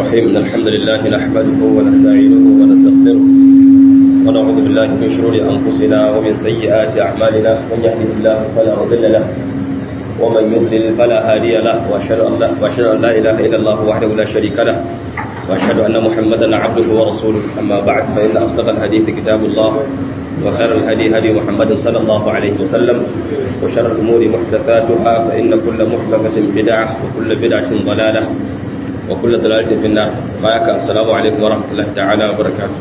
الرحيم إن الحمد لله نحمده ونستعينه ونستغفره ونعوذ بالله من شرور أنفسنا ومن سيئات أعمالنا من يهده الله فلا مضل له ومن يضلل فلا هادي له وأشهد أن لا, وأشهد أن لا إله إلا الله وحده لا شريك له وأشهد أن محمدا عبده ورسوله أما بعد فإن أصدق الحديث كتاب الله وخير الهدي هدي محمد صلى الله عليه وسلم وشر الأمور محدثاتها فإن كل محدثة بدعة وكل بدعة ضلالة وكل ضلالة في النار معك السلام عليكم ورحمة الله تعالى وبركاته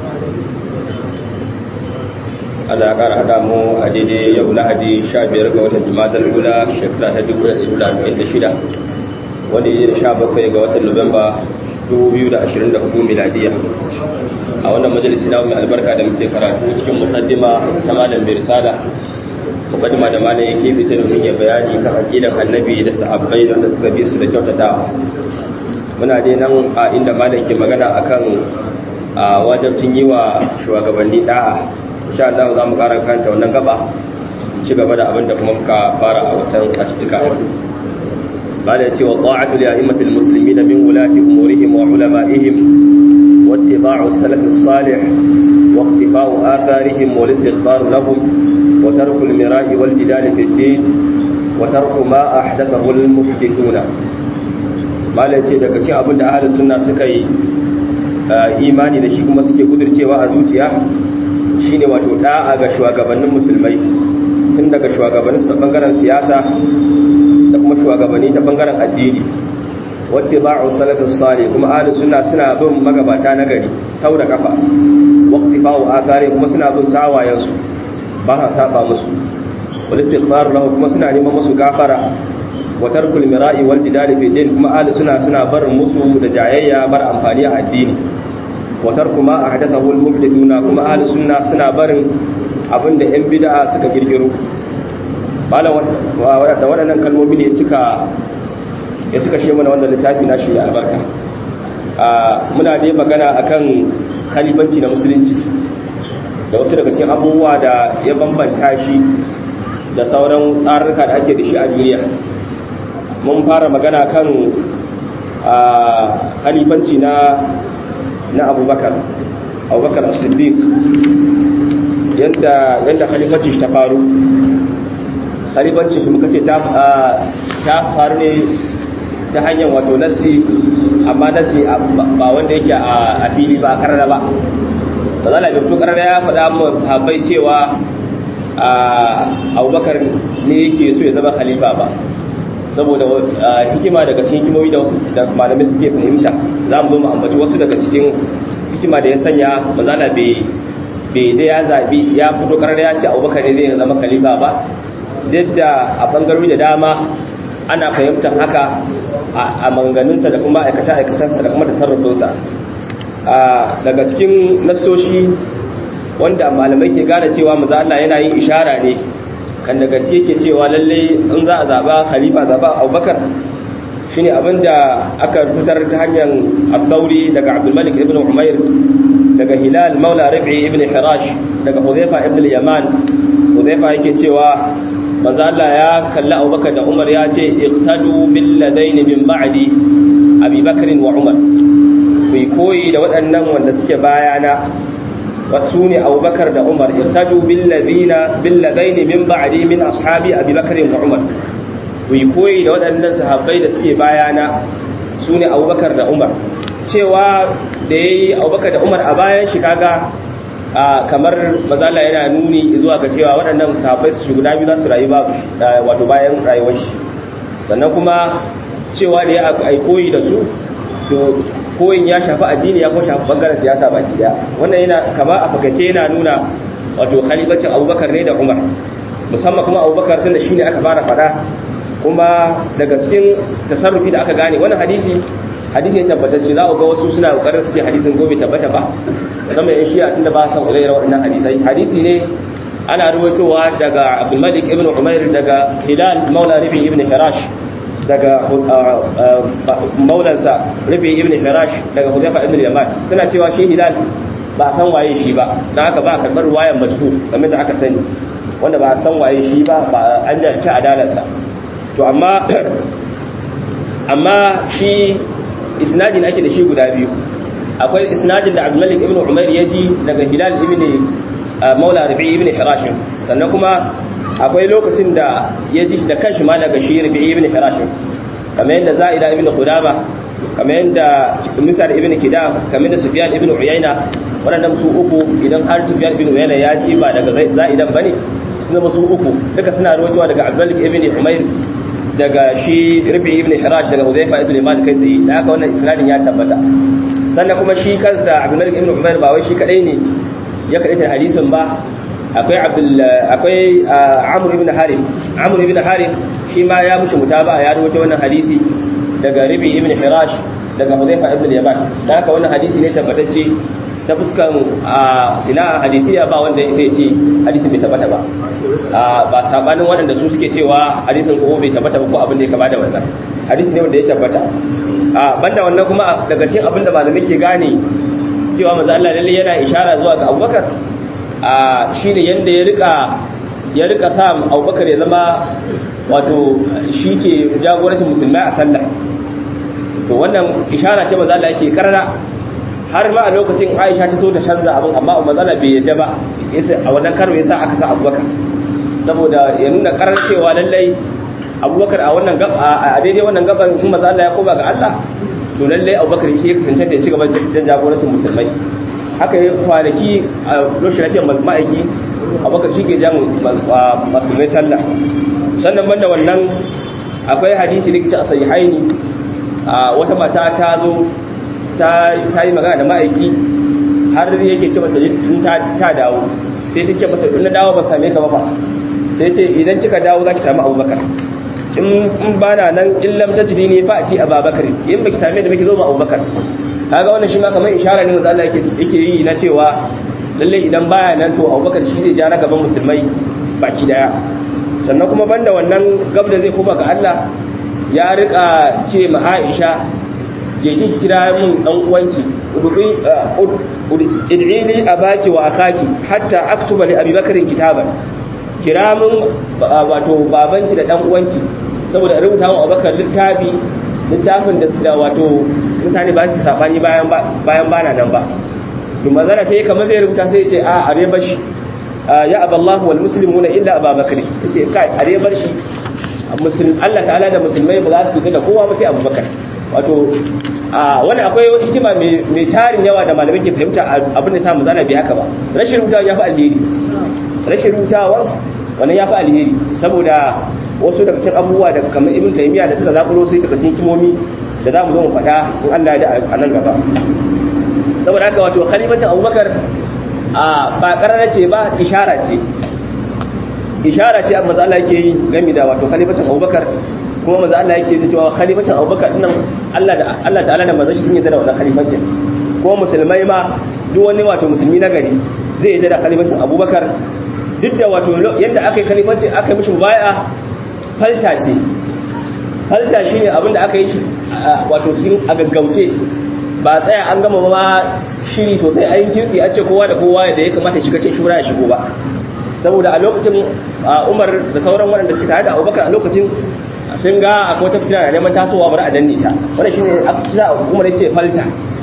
Allah ya ƙara haɗa mu a daidai yau lahadi sha biyar ga watan jumadar ula shekara ta dubu da ɗari da arba'in da shida wanda ya sha bakwai ga watan nuwamba dubu biyu da ashirin da hudu miladiya a wannan majalisi na mai albarka da muke karatu cikin mukaddima ta malam bai risala mukaddima da malam yake fita domin ya bayani kan aqidan annabi da sahabbai da suka bi su da kyautatawa muna dai nan a inda malam ke magana akan a wajibcin yi wa shugabanni da'a insha Allah za mu ƙara kanta wannan gaba ci gaba da abin da kuma muka fara a watan satuttuka قال يتي والطاعة لأئمة المسلمين من ولاة أمورهم وعلمائهم واتباع السلف الصالح واقتفاء آثارهم والاستغفار لهم وترك المراء والجدال في الدين وترك ما أحدثه المحدثون قال يتي daga cikin abin da ahlus sunna suka yi imani da shi kuma suke kudircewa a zuciya shine wato da'a ga shugabannin musulmai tun daga shugabannin bangaren siyasa da kuma shugabanni ta bangaren addini wadda ba'u salafus salih kuma ahlus sunna suna bin magabata na gari sau da kafa waqti ba'u akare kuma suna bin sawayen su ba sa saba musu wal istighfar lahu kuma suna neman musu gafara wa tarkul mira'i wal jidal fi din kuma ahlus sunna suna barin musu da jayayya bar amfani a addini wa tarku ma ahdathahu al muhdithuna kuma ahlus sunna suna barin abinda yan bid'a suka girgiro malam da waɗannan kalmomi ne ya cika shi mana wanda littafi na shi albarka muna dai magana akan khalifanci na musulunci da wasu daga cikin abubuwa da ya bambanta shi da sauran tsarurruka da ake da shi a duniya mun fara magana kan khalifanci na na abubakar abubakar siddiq yadda khalifanci ta faru khalifancin shi muka ce ta faru ne ta hanyar wato nasi amma nasi ba wanda yake a fili ba karara ba ba za a fito karara ya faɗa mu sahabbai cewa abubakar ne yake so ya zama khalifa ba saboda hikima daga cikin hikimomi da malamai suke fahimta za mu zo mu ambaci wasu daga cikin hikima da ya sanya ba za a bai da ya zaɓi ya fito karara ya ce abubakar ne zai zama khalifa ba yadda a bangarori da dama ana fahimtar haka a manganinsa da kuma aikace-aikacensa da kuma tasarrufinsa daga cikin nasoshi wanda malamai ke gane cewa maza Allah yana yin ishara ne kan daga ke cewa lalle in za a zaba khalifa zaba abubakar shine abinda aka fitar ta hanyar abdauri daga abdulmalik ibn umair daga hilal maula rabi ibn hirash daga huzaifa ibn yaman huzaifa yake cewa manzo Allah ya kalli Abubakar da Umar ya ce iqtadu bil ladaini min ba'di Abi Bakr wa Umar ku koyi da waɗannan wanda suke bayana wasu ne Abubakar da Umar iqtadu bil ladina bil ladaini min ba'di min ashabi Abi Bakr wa Umar ku koyi da waɗannan sahabbai da suke bayana su ne Abubakar da Umar cewa da yayi Abubakar da Umar a bayan shi kaga kamar mazala yana nuni zuwa ga cewa waɗannan sahabbai su guda biyu za su rayu babu wato bayan rayuwar shi sannan kuma cewa da ya ai koyi da su to koyin ya shafi addini ya kuma shafi bangaren siyasa baki daya wannan yana kama a fakace yana nuna wato khalifacin abubakar ne da umar musamman kuma abubakar tun da shi ne aka fara fada kuma daga cikin tasarrufi da aka gane wannan hadisi hadisi ne tabbatacce za ku ga wasu suna kokarin su ce hadisin ko bai tabbata ba musamman yan shi'a tunda ba san ulaira waɗannan hadisai hadisi ne ana ruwaitowa daga Abdul Malik ibn Umair daga Hilal Maula Rabi ibn Hirash daga maulansa Rabi ibn Hirash daga Hudayfa ibn Yaman suna cewa shi Hilal ba san waye shi ba dan haka ba karbar wayan majhul kamar da aka sani wanda ba san waye shi ba ba an jarci adalarsa to amma amma shi isnadin ake da shi guda biyu akwai isnadin da abdulmalik ibn umair ya ji daga hilal ibn maula rabi ibn hirashim sannan kuma akwai lokacin da ya ji da kanshi ma daga shi rabi ibn hirashim kamar yadda za'ida ibn qudama kamar yadda misar ibn kidam kamar yadda sufyan ibn uyayna waɗannan su uku idan har sufyan ibn uyayna ya ji ba daga za'idan bane su zama su uku duka suna rawaitowa daga abdulmalik ibn umair daga shi rabi ibn hirash daga hudayfa ibn iman kai tsaye da haka wannan isnadin ya tabbata sannan kuma shi kansa abdulmalik ibn umair ba wai shi kadai ne ya kadai ta hadisin ba akwai abdul akwai amr ibn harith amr ibn harith shi ma ya mushi mutaba ya rawaito wannan hadisi daga rabi ibn hirash daga hudayfa ibn yaman da haka wannan hadisi ne tabbatacce ta fuskan sina'a hadithiya ba wanda sai ce hadisin bai tabbata ba ba sabanin waɗanda su suke cewa hadisin ko bai tabbata ba ko abin da ya kama da wannan hadisi ne wanda ya tabbata banda wannan kuma daga cikin abin da malamai ke gane cewa manzo Allah lalle yana ishara zuwa ga Abubakar shine yanda ya rika ya rika sa Abubakar ya zama wato shi ke jagorancin musulmai a sallah to wannan ishara ce manzo Allah yake karara har ma a lokacin aisha ta so ta canza abin amma matsala bai yadda ba a wannan karo ya sa aka sa abubakar saboda ya nuna karar cewa lallai abubakar a wannan a daidai wannan gaban in maza Allah ya koma ga Allah to lallai abubakar shi ya kasance da ya ci gaban jan jagorancin musulmai haka yi kwanaki a lokacin lafiyar ma'aiki abubakar shi ke jan musulmai sallah sannan banda wannan akwai hadisi da ke a sahihaini wata mata ta zo ta yi magana da ma'aiki har yake ce mata in ta dawo sai ta ce masa na dawo ba same ka ba sai ce idan kika dawo za ki sami abubakar in ba na nan in lam ta jiri ne fa'ati a babakar in ba ki same da muke zo ba abubakar kaga wannan shi ma kamar ishara ne wanda Allah yake yi na cewa lalle idan baya nan to abubakar shi zai ja na gaban musulmai baki daya sannan kuma banda wannan gab da zai koma ga Allah ya rika ce ma Aisha je ki kira mun dan uwanki ud'ili abaki wa akhaki hatta aktuba li abubakar kitaban kira mun wato babanki da dan uwanki saboda rubuta wa abubakar littafi littafin da wato mutane ba su sabani bayan bayan bana nan ba to manzara sai kamar zai rubuta sai ya ce a are bashi ya aballahu wal muslimuna illa abubakar yace kai are bashi musulmi Allah ta'ala da musulmai ba za su fita da kowa ba sai abubakar wato wani akwai wata hikima mai tarin yawa da malamai ke fahimta abin da samu zana biya haka ba rashin rutawa ya fi alheri rashin rutawa wannan ya fi alheri saboda wasu daga cikin abubuwa da kamar ibn taymiya da suka zakulo su daga cikin kimomi da za mu zo mu faɗa in Allah ya da a nan gaba saboda haka wato khalifatin abubakar ba karara ce ba ishara ce ishara ce amma Allah yake yi game da wato khalifatin abubakar kuma manzo Allah yake cewa khalifatin Abubakar dinnan Allah da Allah ta'ala da manzo shi sun yarda da wannan khalifancin kuma musulmai ma duk wani wato musulmi na gari zai yarda da khalifancin Abubakar duk da wato yadda aka yi khalifancin aka yi mishi bai'a falta ce falta shine abin da aka yi shi wato cikin agaggauce ba tsaya an gama ma shiri sosai a yin kirsi a ce kowa da kowa da ya kamata shiga cikin shura ya shigo ba saboda a lokacin Umar da sauran waɗanda suke tare da Abubakar a lokacin sun ga akwai wata fitina da neman tasowa bari a danne ta wannan shine kira Umar yace falta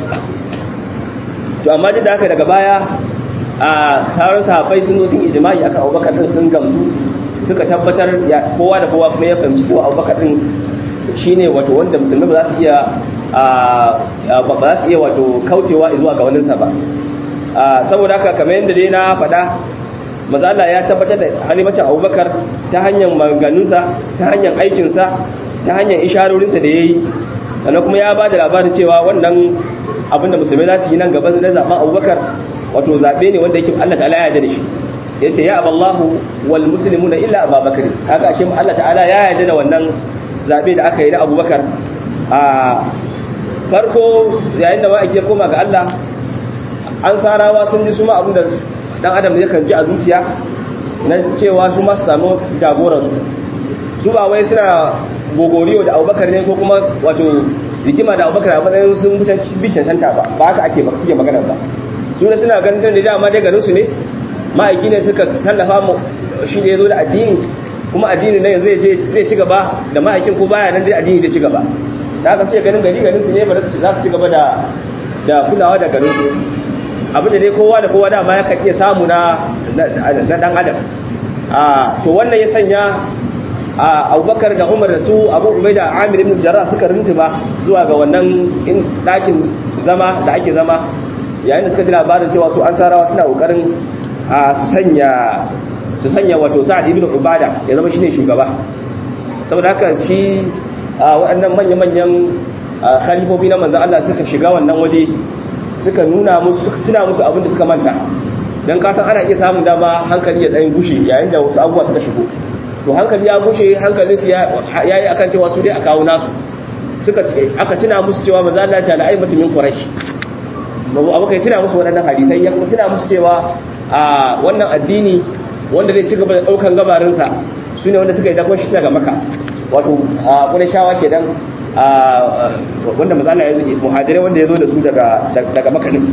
to amma duk da haka daga baya a sauran sahabbai sun zo sun ijma'i akan Abubakar din sun gamsu suka tabbatar kowa da kowa kuma ya fahimci cewa Abubakar din shine wato wanda musulmi ba za su iya ba za su iya wato kaucewa zuwa ga waninsa ba saboda haka kamar yadda dai na faɗa maza Allah ya tabbatar da halimacin abubakar ta hanyar maganganunsa ta hanyar aikinsa ta hanyar isharorinsa da ya yi sannan kuma ya ba da labarin cewa wannan abin da musulmai za su yi nan gaba na zaɓen abubakar wato zaɓe ne wanda yake Allah ta'ala ya yarda da shi ya ce ya aballahu wal muslimuna illa abubakar kaga ashe Allah ta'ala ya yarda da wannan zaɓe da aka yi na abubakar a farko yayin da ma'aiki ya koma ga Allah an sarawa sun ji su ma abin da dan adam yakan ji a zuciya na cewa su masu samu jagoransu su ba wai suna gogoriyo da abubakar ne ko kuma wato rigima da abubakar a matsayin sun mutanci bishin santa ba ba haka ake suke magana ba su ne suna ganin da dama dai garinsu ne ma'aiki ne suka tallafa mu shi ne ya zo da addini kuma addini na yanzu zai ci gaba da ma'aikin ko baya nan dai addini zai ci gaba da aka ce ganin gari garin su ne ba za su ci gaba da da kulawa da garin su abinda dai kowa da kowa dama ya kan iya samu na na dan adam a to wannan ya sanya a abubakar da umar da su abu umai da amir ibn jarrah suka rintuba zuwa ga wannan ɗakin zama da ake zama yayin da suka ji labarin cewa su an sarawa suna kokarin su sanya su sanya wato sa'ad ibn ubada ya zama shine shugaba saboda haka shi waɗannan manya-manyan khalifofi na manzon Allah suka shiga wannan waje suka nuna musu suka tuna musu abin da suka manta dan ka san ana iya samun dama hankali ya dan gushe yayin da wasu abubuwa suka shigo to hankali ya gushe hankalin su yayi akan cewa su dai a kawo nasu suka aka tuna musu cewa manzon Allah ya la'ai mutumin quraish babu abu kai tuna musu waɗannan hadisai ya kuma tuna musu cewa a wannan addini wanda zai ci gaba da ɗaukan gabarinsa su ne wanda suka yi dakon shi daga maka wato a kudin shawa ke dan wanda mazala ya zuke muhajirai wanda ya zo da su daga makanin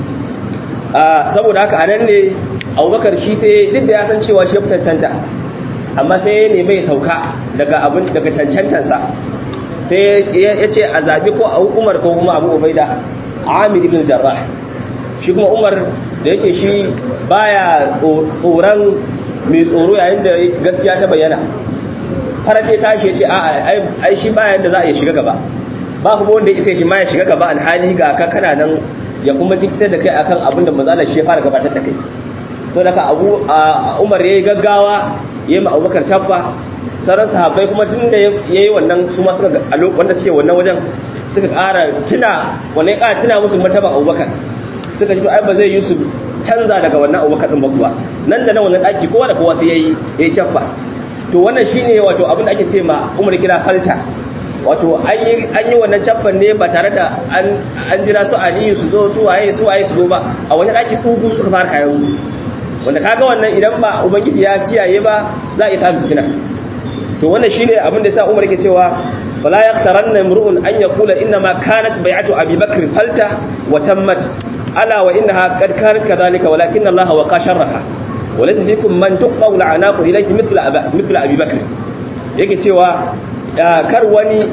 saboda haka a nan ne abubakar shi sai duk da ya san cewa shi ya fi cancanta amma sai ya nemi ya sauka daga abin daga cancantansa sai ya ce a zaɓi ko a umar ko kuma abu ubaida amir ibn jarrah shi kuma umar da yake shi baya tsoron mai tsoro yayin da gaskiya ta bayyana farace tashi ya ce a ai shi bayan da za a iya shiga gaba ba kuma wanda isa shi ma ya shiga gaba alhali ga ka kana nan ya kuma kikitar da kai akan abin da manzala shi ya fara gabatar da kai sau daga abu umar ya yi gaggawa ya yi abubakar tabba sauran sahabbai kuma tun da ya yi wannan su ma suka wanda suke wannan wajen suka ƙara tuna wannan ƙara tuna musu martaba abubakar suka ji ai ba zai yi su canza daga wannan abubakar ɗin ba kuwa nan da nan wannan ɗaki kowa da kowa sai ya yi ya yi tabba to wannan shine wato abin da ake ce ma umar kira falta wato an yi wannan cabban ne ba tare da an jira su aliyu su zo su waye su waye su zo ba a wani ɗaki kugu suka fara kayan su wanda kaga wannan idan ba ubangiji ya kiyaye ba za a yi samun fitina to wannan shine abin da yasa umar yake cewa wala yaqtaranna imru'un an yaqula inna ma kanat bai'atu abi bakr falta wa tammat ala wa innaha qad kanat kadhalika walakinna allaha waqa sharraha وليس فيكم من تقطع العناق اليه مثل مثل ابي بكر yake cewa kar wani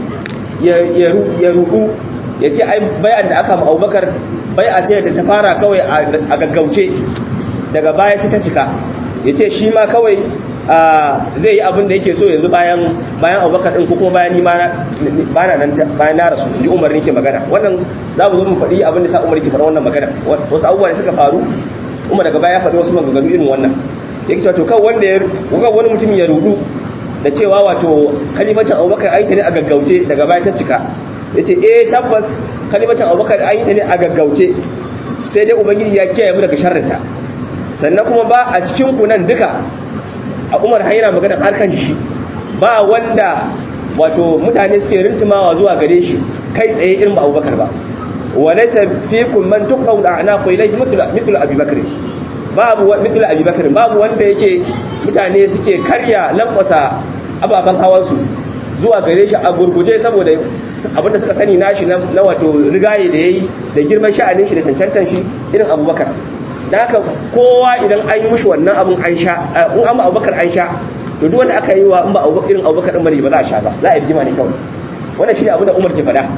ya ruku ya ce ai bayan da aka ma abubakar bai'a ce da ta fara kawai a gaggauce daga baya shi ta cika ya ce shi ma kawai zai yi abin da yake so yanzu bayan bayan abubakar ɗin ko kuma bayan ni bana nan bayan na rasu ji umar ne ke magana wannan za mu zo mu faɗi abin da sa umar ke faɗa wannan magana wasu abubuwa da suka faru umar daga baya ya faɗi wasu maganganu irin wannan yake cewa to kan wanda ya kan wani mutum ya rudu da cewa wato kalimacin abubakar ayyuka ne a gaggauce daga baya ta cika ya ce eh tabbas kalimacin abubakar ayyuka ne a gaggauce sai dai ubangiji ya kiyaye mu daga sharrinta sannan kuma ba a cikin ku nan duka a umar haina magana harkan shi ba wanda wato mutane suke rintumawa zuwa gare shi kai tsaye irin ba abubakar ba wa laysa fikum man tuqaw al'anaqu ilayhi mithla mithla abi bakr babu mithla abi bakr babu wanda yake mutane suke karya lankwasa ababan hawan su zuwa gare shi a gurguje saboda abinda suka sani nashi na wato rigaye da yayi da girman sha'anin shi da cancantan shi irin abubakar da haka kowa idan an yi mushi wannan abun an sha in an abubakar an sha to duk wanda aka yi wa in ba irin abubakar din bane ba za a sha ba za a yi jima ne kawai wannan shine abin da Umar ke faɗa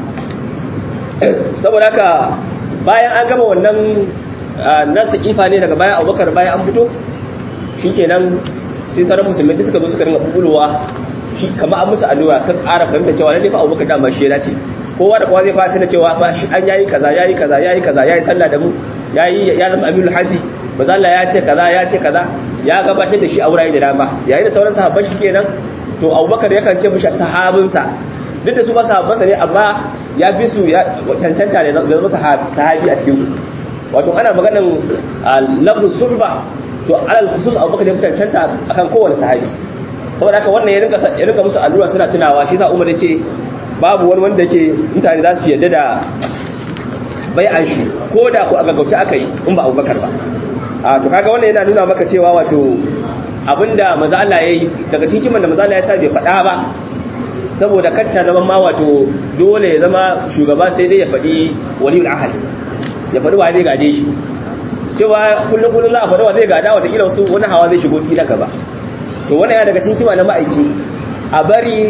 saboda haka bayan an gama wannan nasu kifa ne daga bayan abubakar bayan an fito shikenan sai sauran musulmai da suka zo suka ringa bubulowa shi kama an musu allura sun ƙara fahimta cewa lalle fa abubakar dama shi ya dace kowa da kowa zai fata na cewa ba shi an yayi kaza yayi kaza yayi kaza yayi sallah da mu yayi ya zama amirul haji manzo Allah ya ce kaza ya ce kaza ya gabatar da shi a wurare da dama yayin da sauran sahabban shi suke nan to Abubakar yakan ce mishi sahabinsa duk da su ba sahabbansa ne amma ya fi su ya cancanta ne zama sahabi a cikin su wato ana maganan lafzul surba to alal khusus Abubakar ya fi cancanta akan kowane sahabi saboda haka wannan ya rinka ya rinka musu allura suna tunawa shi sa Umar yake babu wani wanda yake mutane za su yarda da bai'an shi ko da ku a gaggauce aka yi in ba abubakar ba a to kaga wannan yana nuna maka cewa wato abinda maza Allah ya yi daga cikin kiman da maza Allah ya sa bai faɗa ba saboda kanta zaman ma wato dole ya zama shugaba sai dai ya faɗi waliyul ahad ya faɗi wa zai gaje shi cewa kullum kullum za a faɗi wa zai gada wata kila wasu wani hawa zai shigo cikin gaba to wannan ya daga cikin kima na ma'aiki a bari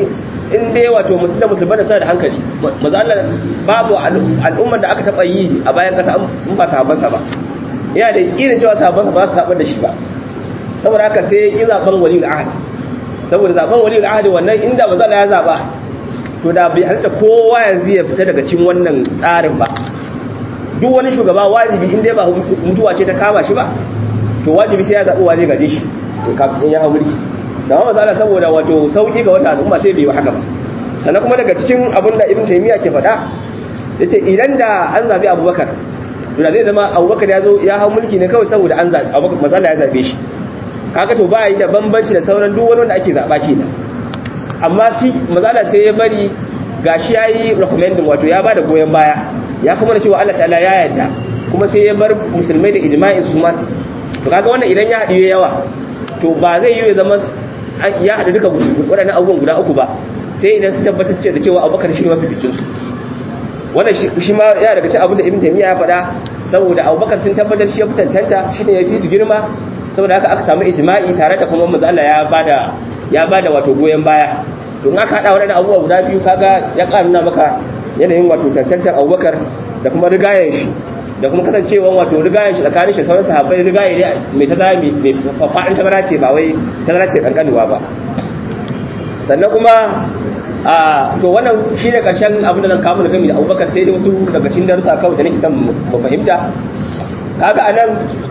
in dai wato musulman musulman da suna da hankali maza Allah babu al'ummar da aka taba yi a bayan kasa in ba sahabbansa ba yana da yakinin cewa sahabbansa ba su sabar da shi ba saboda haka sai ya zaben waliyul ahad saboda zaben waliyul ahad wannan inda maza Allah ya zaba to da bai halitta kowa yanzu ya fita daga cikin wannan tsarin ba duk wani shugaba wajibi in dai ba mutuwa ce ta kama shi ba to wajibi sai ya zaɓi wa zai gaje shi kafin ya hau mulki da ma matsala saboda wato sauki ga wata al'umma sai bai yi haka ba sannan kuma daga cikin abin da ibn taymiya ke faɗa yace idan da an zabi abubakar to da zai zama abubakar ya zo ya hau mulki ne kawai saboda an zabi abubakar matsala ya zabe shi kaga to ba yi da bambanci da sauran duk wani wanda ake zaba kenan amma shi matsala sai ya bari gashi yayi recommending wato ya bada goyen baya ya kuma da cewa Allah ta'ala ya yarda kuma sai ya bar musulmai da ijma'in su masu to kaga wannan idan ya haɗu yawa to ba zai yi zama ya haɗu duka waɗannan abubuwan guda uku ba sai idan su tabbatar da cewa abubakar shi ne mafificin su wannan shi ma ya daga cikin abin da ibn taymiya ya faɗa saboda abubakar sun tabbatar shi ya fi cancanta shi ne ya fi su girma saboda haka aka samu ijma'i tare da kuma manzo Allah ya bada ya bada wato goyen baya to in aka haɗa waɗannan abubuwa guda biyu kaga ya ƙara nuna maka yanayin wato cancantar abubakar da kuma rigayen shi da kuma kasancewan wato rigayen shi tsakanin shi sauran sahabbai rigaye ne mai tazara mai faɗin tazara ce ba wai tazara ce ƙanƙanuwa ba sannan kuma a to wannan shi ne ƙarshen abin da zan kawo da gami da abubakar sai dai wasu daga cikin darussa kawai da nake kan mu fahimta kaga anan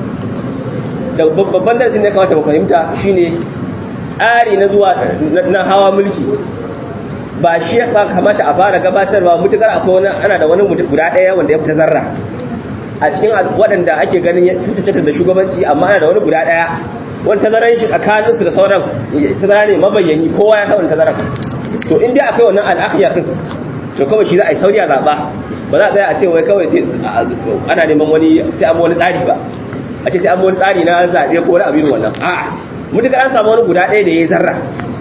da babban darasin da ya kamata mu fahimta shine tsari na zuwa na hawa mulki ba shi ya kamata a fara gabatarwa mutukar akwai wani ana da wani mutum guda ɗaya wanda ya fita zarra a cikin waɗanda ake ganin sun cancanta da shugabanci amma ana da wani guda ɗaya wani tazaran shi tsakaninsu da sauran tazara ne mabayyani kowa ya sauran tazaran to in dai akwai wannan al'akhiyar din to kawai shi za a yi sauri a zaɓa ba za a tsaya a ce wai kawai sai ana neman wani sai an wani tsari ba a ce sai an wani tsari na zaɓe ko wani abin wannan a'a mutukar an samu wani guda ɗaya da ya yi zarra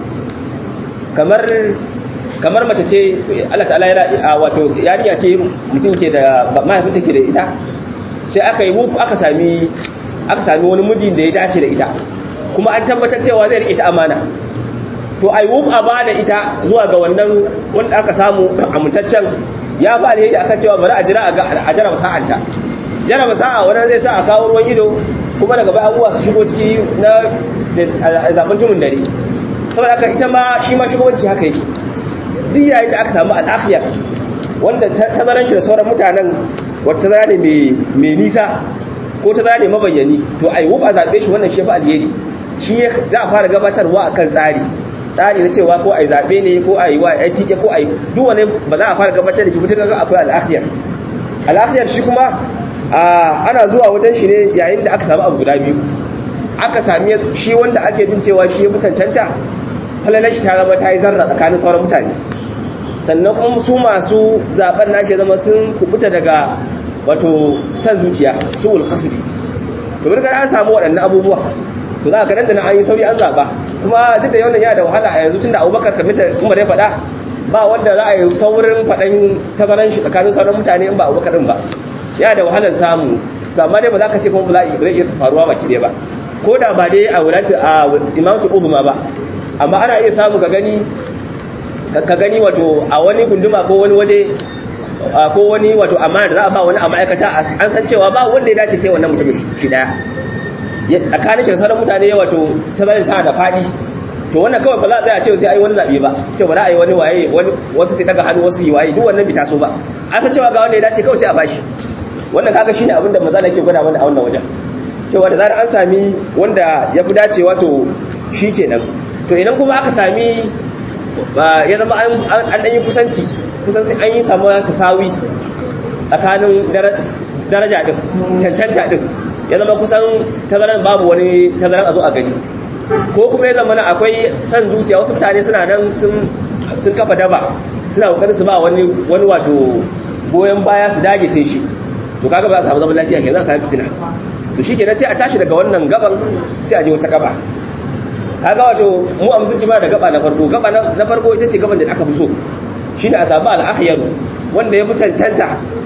kamar kamar mace ce Allah ta'ala yana wato yarinya ce mutum ke da mahaifin take da ita sai aka yi wufu aka sami aka sami wani miji da ya dace da ita kuma an tabbatar cewa zai rike ta amana to ai wufu a bada ita zuwa ga wannan wanda aka samu amintaccen ya ba alheri akan cewa bari a jira a jaraba sa'anta jaraba sa'a wannan zai sa a kawo ruwan ido kuma daga baya abubuwa su shigo ciki na zaben tumun dare saboda haka ita ma shi ma shugabanci haka yake duk yayin da aka samu al'afiyar wanda tazaran shi da sauran mutanen wata tazara ne mai nisa ko tazara ne mabayyani to ai wuf a zaɓe shi wannan shi fa alheri shi za a fara gabatarwa akan tsari tsari na cewa ko ai zaɓe ne ko ai wa ai tike ko ai duk wani ba za a fara gabatar da shi mutum ga akwai al'afiyar al'afiyar shi kuma ana zuwa wajen shi ne yayin da aka samu abu guda biyu aka sami shi wanda ake jin cewa shi ya mutancanta falalar shi ta zama ta yi zarra tsakanin sauran mutane sannan kuma su masu zaben nashi zama sun kubuta daga wato san zuciya su ulkasiri to bin an samu waɗannan abubuwa to za ka nan da na an yi sauri an zaɓa kuma duk da yawan yana da wahala a yanzu tun da abubakar kamar da kuma ya faɗa ba wanda za a yi saurin faɗan tazaran shi tsakanin sauran mutane in ba abubakar ɗin ba yana da wahalar samu to amma dai ba za ka ce kuma ba za a iya faruwa baki ɗaya ba ko da ba dai a wulati a imamci ubuma ba amma ana iya samu ka gani ka gani wato a wani gunduma ko wani waje ko wani wato amma da za a ba wani a ma'aikata an san cewa ba wanda ya dace sai wannan mutumin shi daya tsakanin shi da sauran mutane wato ta zai tana da fadi to wannan kawai ba za a tsaya cewa sai ai wani zabe ba ce ba za a yi wani waye wasu sai daga hannu wasu yi waye duk wannan bai taso ba an san cewa ga wanda ya dace kawai sai a bashi wannan kaga shine abin da maza ke gwada mana a wannan wajen cewa da zarar an sami wanda ya fi dacewa to shi kenan to idan kuma aka sami ya zama an ɗanyi kusanci kusanci an yi samu tasawi tsakanin daraja ɗin cancanta ɗin ya zama kusan tazaran babu wani tazaran a zo a gani ko kuma ya zama akwai san zuciya wasu mutane suna nan sun kafa daba suna kokarin su ba wani wato goyon baya su dage sai shi to kaga ba za a samu zaman lafiya ke za a sami fitina to shi kenan sai a tashi daga wannan gaban sai a je wata gaba kaga wato mu a musulunci ma da gaba na farko gaba na farko ita ce gaban da aka fi so shine a zaɓi al'akhyaru wanda ya fi cancanta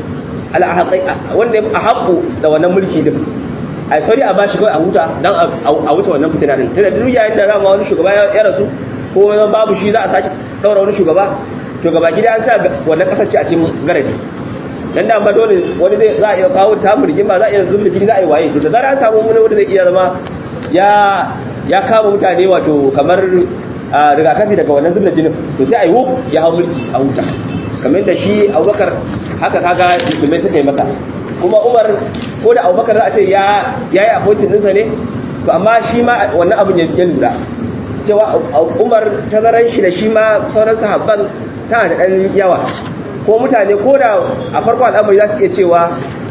wanda ya fi a haƙu da wannan mulki din a sauri a bashi kawai a huta don a wuce wannan fitina din tunda duk yayin da zama wani shugaba ya rasu ko zan babu shi za a sake daura wani shugaba to gaba gida an sa wannan kasar ce a cikin garabi dan da amma dole wani zai za a iya kawo samun rigima za a iya zubda jini za a yi waye to da zarar an samu wani wanda zai iya zama ya ya kama mutane wato kamar rigakafi daga wannan zubda jinin to sai a yi wuk ya hau mulki a huta kamar da shi abubakar haka kaga musulmai suka yi masa kuma umar ko da abubakar za a ce ya yi abokin ɗinsa ne to amma shi ma wannan abin ya lura cewa umar tazaran shi da shi ma sauran sahabban tana da ɗan yawa ko mutane ko da a farko al'amari za su iya cewa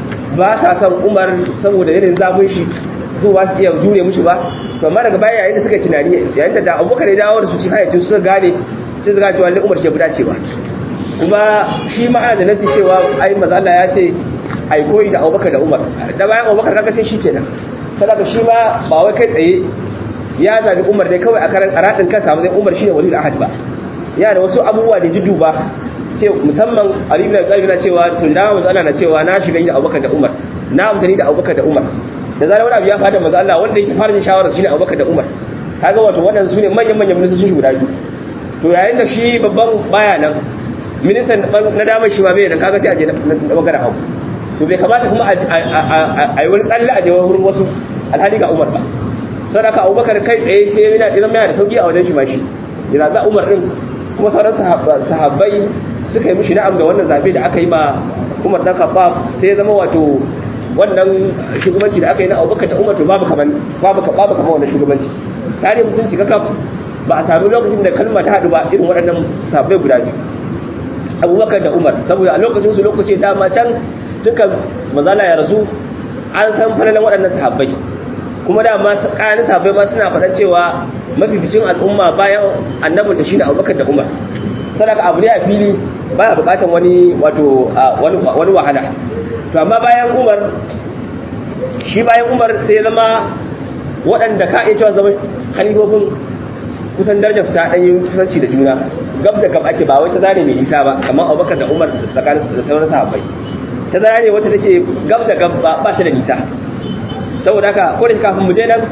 ba sa son umar saboda yanayin zafin shi zuwa su iya jure mushi ba to amma daga baya yayin da suka tunani yayin da da abubakar ya dawo da su ci hayacin su gane sai su gane cewa umar shi ya fi dacewa kuma shi ma ana da nasi cewa ai maza Allah ya ce ai koyi da abubakar da umar da bayan abubakar kaga sai shi kenan sadaka shi ma ba wai kai tsaye ya zabi umar dai kawai a karan aradin kansa amma umar shine walil ahad ba yana da wasu abubuwa da jujjuba ce musamman Ali ibn Abi na cewa sun dawo manzo Allah na cewa na shiga da Abubakar da Umar na amfani da Abubakar da Umar da zarar wani abu ya fada manzo Allah wanda yake fara yin shawara shine Abubakar da Umar kaga wato wannan sune manyan manyan ministoci shi guda biyu to yayin da shi babban baya nan ministan na damar shi ma bai nan kaga sai a je na magana hagu to bai kamata kuma a yi wani tsalle a je wurin wasu alhali ga Umar ba sadaka Abubakar kai tsaye sai yana idan yana da sauki a wajen shi ma shi ya zaɓi Umar din kuma sauran sahabbai suka yi mishi na'am da wannan zabe da aka yi ma Umar dan Khattab sai ya zama wato wannan shugabanci da aka yi na Abubakar da Umar to babu kaman babu babu kaman wannan shugabanci tare musulunci kaka ba a sami lokacin da kalma ta hadu ba irin waɗannan sahabbai guda biyu Abubakar da Umar saboda a lokacin su lokaci dama can duka mazala ya rasu an san falalan waɗannan sahabbai kuma da ma ƙayanin sahabbai ma suna faɗan cewa mafificin al'umma bayan annabinta shine Abubakar da Umar sadaka abu ne a fili baya bukatan wani wato wani wahala to amma bayan umar shi bayan umar sai zama waɗanda ka iya cewa zama halifofin kusan darajar su ta ɗanyi kusanci da juna gab da gab ake ba wai ta zane mai nisa ba kamar abubakar da umar tsakanin da sauran sahabbai ta zane wata take gab da gab ba ta da nisa saboda haka ko da kafin mu je nan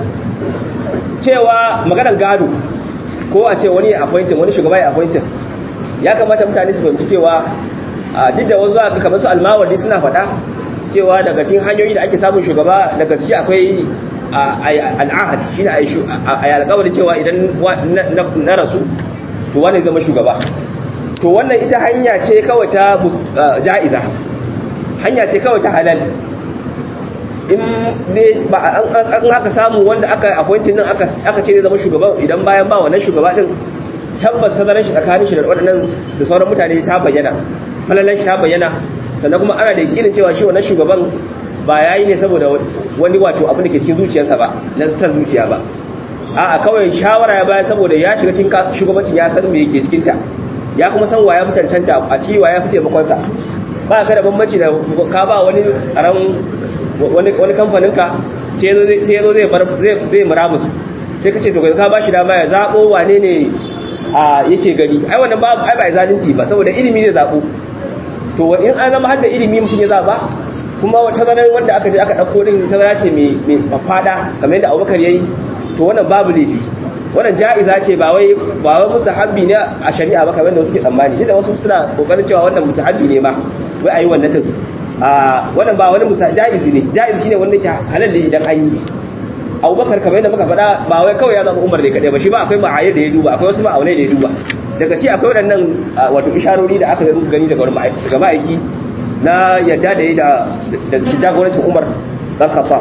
cewa maganar gado ko a ce wani appointing wani shugaba ya appointing ya kamata mutane su fahimci cewa duk da wanzu ga kamar su almawardi suna faɗa cewa daga cikin hanyoyi da ake samun shugaba daga ciki akwai al'ahad shi ne a yi alkawari cewa idan na rasu to wani zama shugaba to wannan ita hanya ce kawai ta ja'iza hanya ce kawai ta halal in ne ba an aka samu wanda aka appointing din aka ce zama shugaba idan bayan ba wannan shugaba din tabbas tazarar shi tsakanin shi da waɗannan su sauran mutane ta bayyana falalan shi ta bayyana sannan kuma ana da yakinin cewa shi wannan shugaban ba yayi ne saboda wani wato abin da ke cikin zuciyarsa ba na san zuciya ba a'a kawai shawara ya bayar saboda ya shiga cikin shugabancin ya san me yake cikin ta ya kuma san waya fi cancanta a ci waya fi taimakon sa ba ka da bambanci da ka ba wani tsaron wani wani kamfanin ka sai yazo zai yazo zai bar zai zai murabus sai ka ce to ka ba shi dama ya zabo wane ne a yake gani ai wannan ba ai ba zalunci ba saboda ilimi ne zabo to in an zama hadda ilimi mutum ya zaba kuma tazarar wanda aka je aka dauko din tazara ce mai mai fada kamar yadda Abubakar yayi to wannan babu laifi wannan ja'iza ce ba wai ba wai musahabbi ne a shari'a ba kamar da wasu ke tsammani idan wasu suna kokarin cewa wannan musahabbi ne ma wai ayi wannan din a wannan ba wani musa ja'izi ne ja'izi shine wanda ke halal ne idan an yi abubakar kamar yadda muka faɗa ba wai kawai ya zama umar ne kaɗai ba shi ba akwai ma'ayar da ya duba akwai wasu ma'aunai da ya duba daga ci akwai waɗannan wato isharori da aka yi gani daga ma'aiki na yadda da ya da jagorancin umar ɗan kafa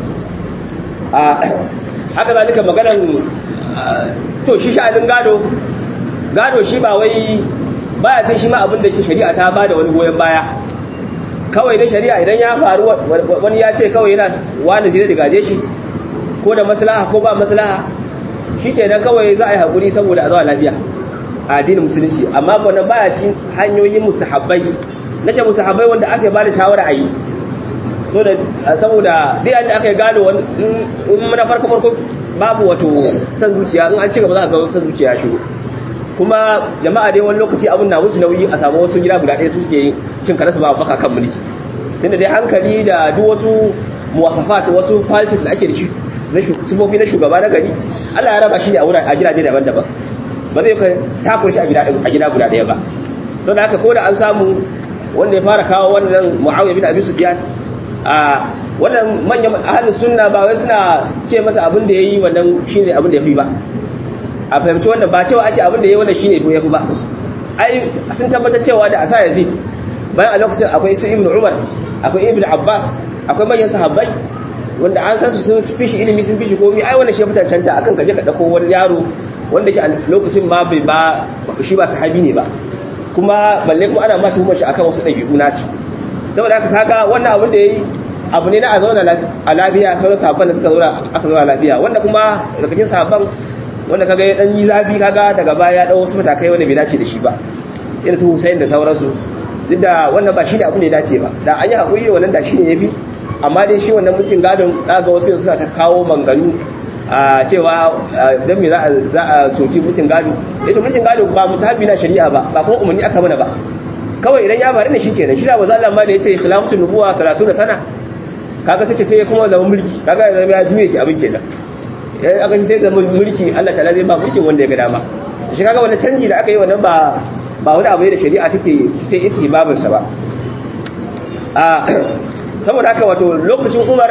haka zalika maganan to shi sha'anin gado gado shi ba wai baya sai shi ma abin da ke shari'a ta ba da wani goyon baya kawai na shari'a idan ya faru wani ya ce kawai yana wani zai gaje shi ko da maslaha ko ba maslaha shi ke nan kawai za a yi haƙuri saboda a zawa lafiya a addinin musulunci amma wannan baya cikin hanyoyin mustahabbai na ce mustahabbai wanda aka ba da shawara a yi so da saboda duk yadda aka yi gado in mana farko farko babu wato san zuciya in an ci gaba za a ga san zuciya shigo kuma jama'a dai wani lokaci abin na musu nauyi a samu wasu gida guda ɗaya su suke cin karasu ba baka kan mulki tunda dai hankali da duk wasu muwasafat wasu qualities da ake da shi na sifofi na shugaba na gari Allah ya raba shi ne a wurin a gidaje daban-daban ba zai ka takura shi a gida a gida guda ɗaya ba to da haka ko da an samu wanda ya fara kawo wannan Muawiya bin Abi Sufyan a wannan manyan ahlus sunna ba wai suna ce masa abin da yayi wannan shine abin da yafi ba a fahimci wannan ba cewa ake abin da yayi wannan shine yafi ba ai sun tabbatar cewa da asa Yazid bayan a lokacin akwai su Ibn Umar akwai Ibn Abbas akwai manyan sahabbai wanda an san su sun fi shi ilimi sun fi shi komai ai wannan shi ya cancanta akan kaje ka dauko wani yaro wanda ke a lokacin ma bai ba shi ba sahabi ne ba kuma balle kuma ana ma tuhumar shi akan wasu ɗabi'u nasu saboda haka kaga wannan abin da yayi abu ne na a zauna a lafiya sauran sahabban da suka zauna aka zauna lafiya wanda kuma daga cikin sahabban wanda kaga ya dan yi zafi kaga daga baya ya dau wasu matakai wanda bai dace da shi ba irin su Hussein da sauransu duk da wannan ba shine abin da ya dace ba da an yi hakuri da wannan da shine yafi amma dai shi wannan mulkin gadon daga wasu suna ta kawo manganu a cewa don me za a soci mulkin gado ita mulkin gado ba musahabi na shari'a ba ba kuma umarni aka mana ba kawai idan ya faru ne shi kenan shi da bazan Allah ma da yace khilafatun nubuwa 30 sana kaga sace sai kuma zama mulki kaga ya zama ya juye ki abin kenan ya aka sai zama mulki Allah ta'ala zai ba mulkin wanda ya ga dama shi kaga wannan canji da aka yi wannan ba ba wani abu da shari'a take take istibabin sa ba a saboda haka wato lokacin Umar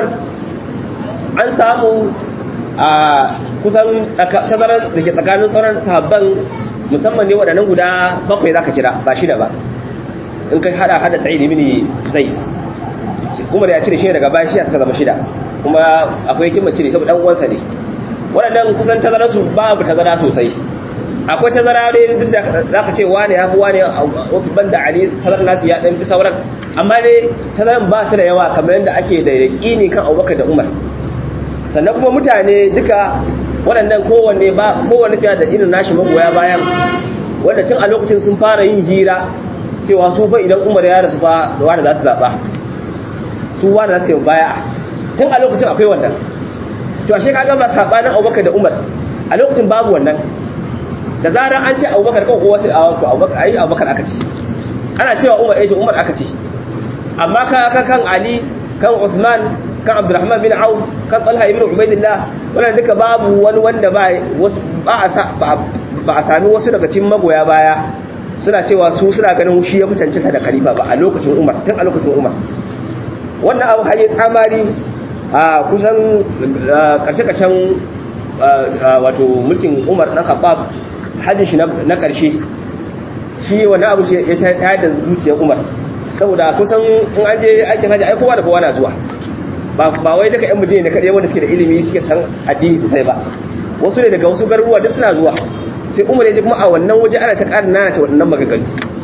an samu a kusan tazarar da ke tsakanin sauran sahabban musamman ne waɗannan guda bakwai za ka kira ba shida ba in kai hada hada sa'id ibn zaid kuma da ya cire shi daga bayan shi suka zama shida kuma akwai kimar cire saboda dan uwansa ne waɗannan kusan tazarar su babu tazara sosai akwai tazara ne duk da zaka ce wane ya fi wane wafi banda ali tazarar nasu ya dan fi sauran amma dai tazaran ba ta da yawa kamar yadda ake da yaƙini kan abubakar da umar sannan kuma mutane duka waɗannan kowanne ba kowanne sai da irin nashi magoya bayan wanda tun a lokacin sun fara yin hira cewa su fa idan Umar ya rasu fa wanda za su zaba su wanda za su yi baya tun a lokacin akwai wannan to ashe kaga ba sabanin Abubakar da Umar a lokacin babu wannan da zarar an ce Abubakar kan kowa sai Abubakar ai Abubakar aka ce ana cewa Umar ai Umar aka ce amma ka kan Ali kan Uthman kan abdurrahman bin auf kan talha ibn ubaidillah wannan duka babu wani wanda ba wasu ba a ba a sami wasu daga cikin magoya baya suna cewa su suna ganin shi ya cancanta da khalifa ba a lokacin umar tun a lokacin umar wannan abu har ya tsamari a kusan karshe karshen wato mulkin umar dan khattab hajjin shi na karshe shi wannan abu ya tayar da zuciyar umar saboda kusan in an je aikin hajji ai kowa da kowa na zuwa ba wai daga yan mutane ne kaɗai wanda suke da ilimi suke san addini sosai ba wasu ne daga wasu garuruwa duk suna zuwa sai umar ya ji kuma a wannan waje ana ta ƙarin nana ta waɗannan maganganu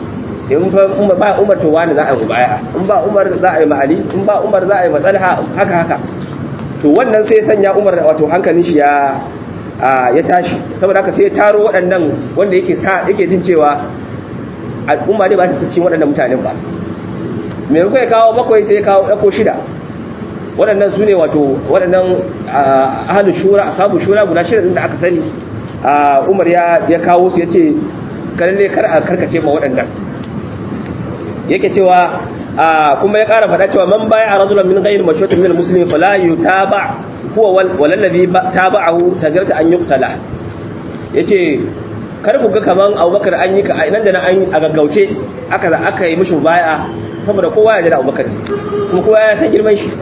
in ba umar to wani za a yi baya in ba umar za a yi ma'ali in ba umar za a yi matsalha haka haka to wannan sai sanya umar wato hankalin shi ya ya tashi saboda haka sai ya taro waɗannan wanda yake sa yake jin cewa al'umma ne ba ta ci waɗannan mutanen ba me ya kawo bakwai sai ya kawo ɗako shida waɗannan su ne wato waɗannan ahalin shura sabu shura guda shida da aka sani umar ya kawo su ya ce karalle kar a karkace ma waɗannan yake cewa kuma ya ƙara faɗa cewa man baya a razulan min gairin mashotin min musulmi fala yu taba huwa walallazi taba'ahu tazirta an yuqtala yace kar ku ga kaman Abubakar an yi ka nan da nan an a gaggauce aka aka yi mishi baya saboda kowa ya jira Abubakar kuma kowa ya san girman shi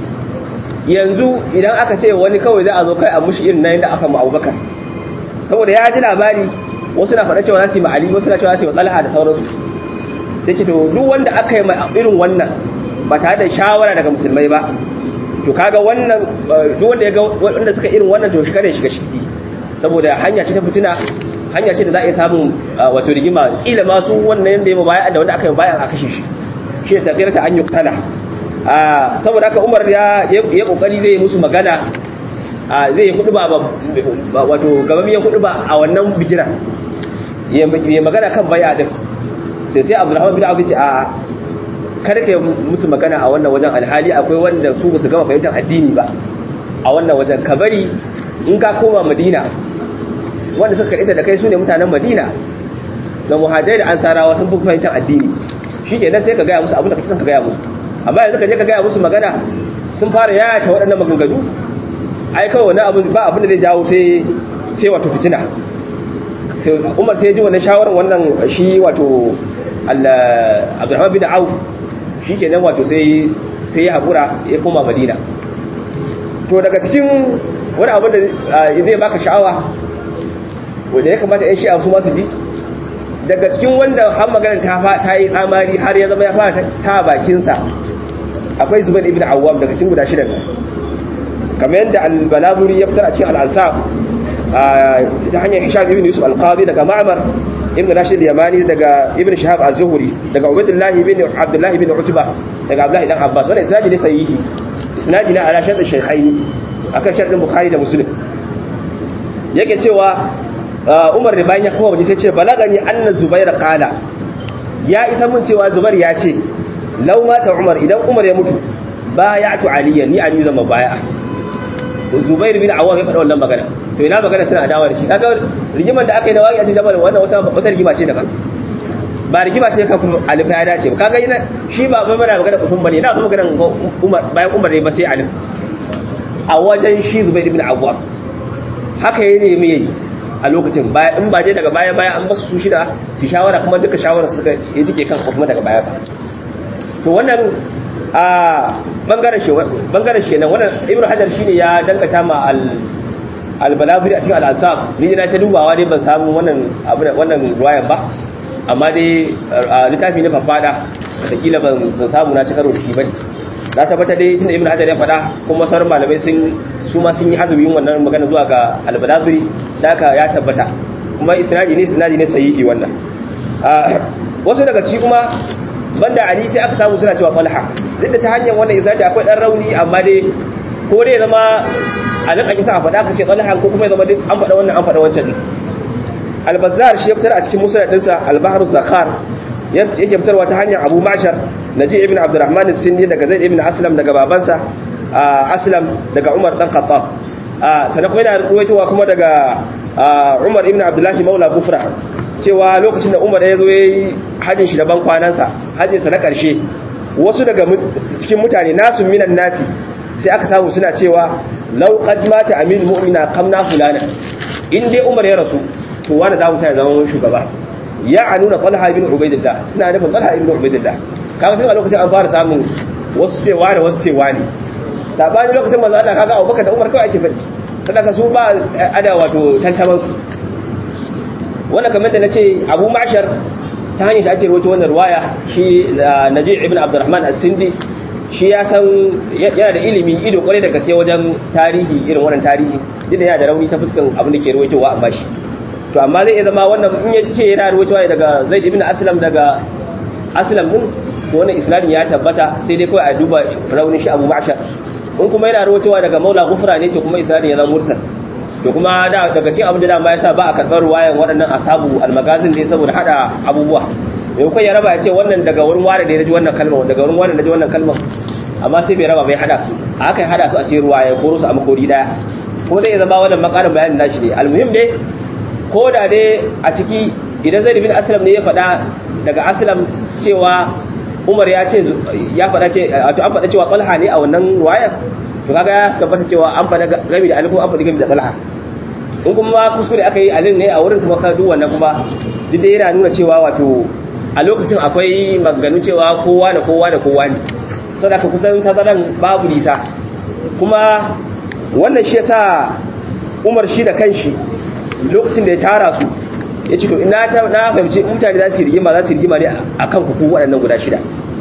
yanzu idan aka ce wani kawai za a zo kai a mushi irin na yadda aka mu abubakar saboda ya ji labari wasu na faɗa cewa za su yi ma'ali wasu na cewa za su yi matsalha da sauransu sai ce to duk wanda aka yi irin wannan ba tare da shawara daga musulmai ba to kaga wannan duk wanda ya ga wanda suka irin wannan to shi kare shiga ciki saboda hanya ce ta fitina hanya ce da za a iya samun wato rigima kila ma su wannan yanda ya baya da wanda aka yi baya a kashe shi shi ne tafiyarta an yi tana saboda haka umar ya ya kokari zai musu magana zai kudu ba wato gabamiyan kudu ba a wannan bijira ya magana kan baya din sai sai abdurrahman bin abu ce a kada ka musu magana a wannan wajen alhali akwai wanda su ba su gama fahimtar addini ba a wannan wajen ka bari in ka koma madina wanda suka karɓi da kai su ne mutanen madina da muhajirai da ansarawa sun fi fahimtar addini shi ke nan sai ka gaya musu abin da kake son ka gaya musu amma yanzu ka je ka gaya musu magana sun fara yayata waɗannan maganganu ai kawai wani abu ba abin da zai jawo sai sai wato fitina sai umar sai ya ji wannan shawarar wannan shi wato abdurrahman bin auf shi kenan wato sai sai ya haƙura ya koma madina to daga cikin wani abin da zai baka sha'awa wanda ya kamata 'yan shi'a su masu ji daga cikin wanda har maganar ta ta yi tsamari har ya zama ya fara ta bakinsa akwai zubair ibn awwam daga cikin guda shidan kamar yadda al-balaburi ya fitar a cikin al-ansab ta hanyar hisham ibn yusuf al-qadi daga ma'mar ibn rashid yamani daga ibn shahab az-zuhri daga ubaydullah ibn abdullah ibn utba daga abdullah ibn abbas wannan isnadi ne sahihi isnadi ne ala shart al-shaykhaini akan shartin bukhari da muslim yake cewa umar da bayan ya kuma waje sai ce balagani anna zubair qala ya isa mun cewa zubair ya ce law mata umar idan umar ya mutu bayatu aliya ni ali zama baya zubair bin awam ya faɗa wannan magana to ina magana suna adawa da shi kaga rigimar da aka yi da waki a cikin jama'a wannan wata wata rigima ce daban ba rigima ce kan alifa ya dace ba kaga yana shi ba mai mana magana kufun bane ina kuma magana umar bayan umar ne ba sai alif a wajen shi zubair bin awam haka yayi ne mai a lokacin in ba je daga baya baya an basu su shida su shawara kuma duka shawarar suka yi jike kan kuma daga baya ba to wannan a bangaren shi bangaren shi kenan wannan ibnu hajar shine ya dangata ma al al-balaghi a cikin al-ansab ni na ta dubawa dai ban samu wannan abu wannan ruwayan ba amma dai littafi ne fafada da kila ban samu na ci karo da shi bane na tabbata dai tunda ibnu hajar ya faɗa kuma sauran malamai sun su ma sun yi hazumin wannan magana zuwa ga al-balaghi da aka ya tabbata kuma isnadi ne isnadi ne sahihi wannan wasu daga ciki kuma banda ali sai aka samu suna cewa talha duk da ta hanyar wannan isnadi akwai dan rauni amma dai ko dai zama a nan ake sa a faɗa ka ce talha ko kuma ya zama duk an faɗa wannan an faɗa wancan al-bazzar shi ya fitar a cikin musnad ɗinsa al-bahr zakhar yake fitarwa ta hanyar abu mashar naji ibn abdurrahman as-sindi daga zaid ibn aslam daga babansa aslam daga umar dan khattab sannan kuma yana ruwaitowa kuma daga umar ibn abdullahi maula bufra cewa lokacin da umar ya zo ya yi hajjin shi da ban kwanansa hajjinsa na ƙarshe wasu daga cikin mutane nasu minan nasi sai aka samu suna cewa lau qad mata amin mu'mina kamna fulana in dai umar ya rasu to wanda za mu sai zama shugaba ya anuna talha ibn ubaidillah suna nufin talha ibn ubaidillah kaga tun a lokacin an fara samun wasu cewa da wasu cewa ne sabani lokacin manzo Allah kaga Abubakar da Umar kawai ake faɗi kada ka su ba ada wato tantaman su wannan kamar da nace Abu Ma'shar ta hanyar shi ake rawaito wannan ruwaya shi Naji' ibn Abdurrahman As-Sindi shi ya san yana da ilimi ido kwarai da gaske wajen tarihi irin wannan tarihi duk yana da rauni ta fuskan abin da ke rawaitowa amma shi to amma zai zama wannan in ya ce yana rawaitowa daga Zaid ibn Aslam daga Aslam din to wannan isnadin ya tabbata sai dai kawai a duba raunin shi Abu Ma'shar in kuma yana rawaitowa daga Maula Ghufra ne to kuma isnadin ya zama mursal to kuma da daga cikin abin da dama yasa ba a karɓar ruwayan waɗannan asabu almagazin ne saboda hada abubuwa yau kai ya raba ya ce wannan daga wurin ware da ya ji wannan kalmar daga wurin ware da ji wannan kalmar amma sai bai raba bai hada su a haka ya hada su a cikin ruwaya ko su a makori daya kuma zai zama wannan makarin bayanin nashi ne almuhim dai ko da dai a ciki idan zai bin aslam ne ya faɗa daga aslam cewa umar ya ce ya faɗa ce wato an faɗa cewa talha ne a wannan ruwayar to kaga ya tabbata cewa an faɗa gami da alif ko an faɗi gami da talha in kuma kuskure aka yi alin ne a wurin kuma ka duk wannan kuma duk dai yana nuna cewa wato a lokacin akwai maganganu cewa kowa da kowa da kowa ne saboda ka kusan tazaran babu nisa kuma wannan shi yasa umar shi da kanshi lokacin da ya tara su ya ce to ina ta na fahimci mutane za su yi rigima za su yi rigima ne a kan kuku waɗannan guda shida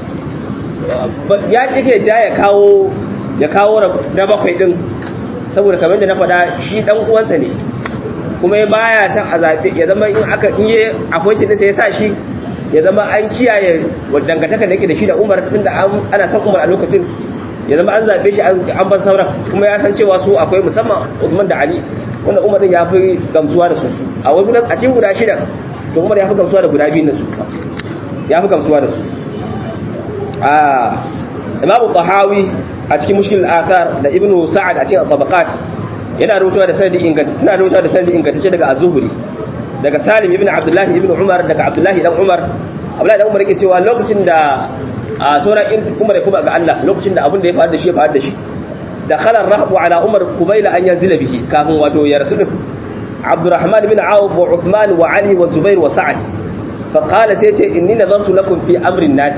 ya ƙike da ya kawo ya kawo na bakwai ɗin saboda kamar da na faɗa shi ɗan uwansa ne kuma ya baya san a zaɓe ya zama in aka in yi appointed ɗinsa ya sa shi ya zama an kiyaye dangantaka da yake da shi da umar tun da ana san umar a lokacin ya zama an zaɓe shi an ban sauran kuma ya san cewa su akwai musamman Usman da Ali wanda Umar din ya fi gamsuwa da su a wani a cikin guda shida to Umar ya fi gamsuwa da guda biyu na su ya fi gamsuwa da su a Imam Tahawi a cikin Mushkil al-Athar da Ibn Sa'ad a cikin Tabaqat yana rubutawa da sanadi inganta suna rubutawa da sanadi ingantacce daga Az-Zuhri daga Salim ibn Abdullah ibn Umar daga Abdullah dan Umar Abdullah dan Umar yake cewa lokacin da a sauran irin Umar ya kuma ga Allah lokacin da abin da ya faru da shi ya faru da shi da khalar rahbu ala umar kubaila an yanzila bihi kafin wato ya rasu din abdurrahman bin auf wa uthman wa ali wa zubair wa sa'ad fa qala sai ce inni nazartu lakum fi amrin nas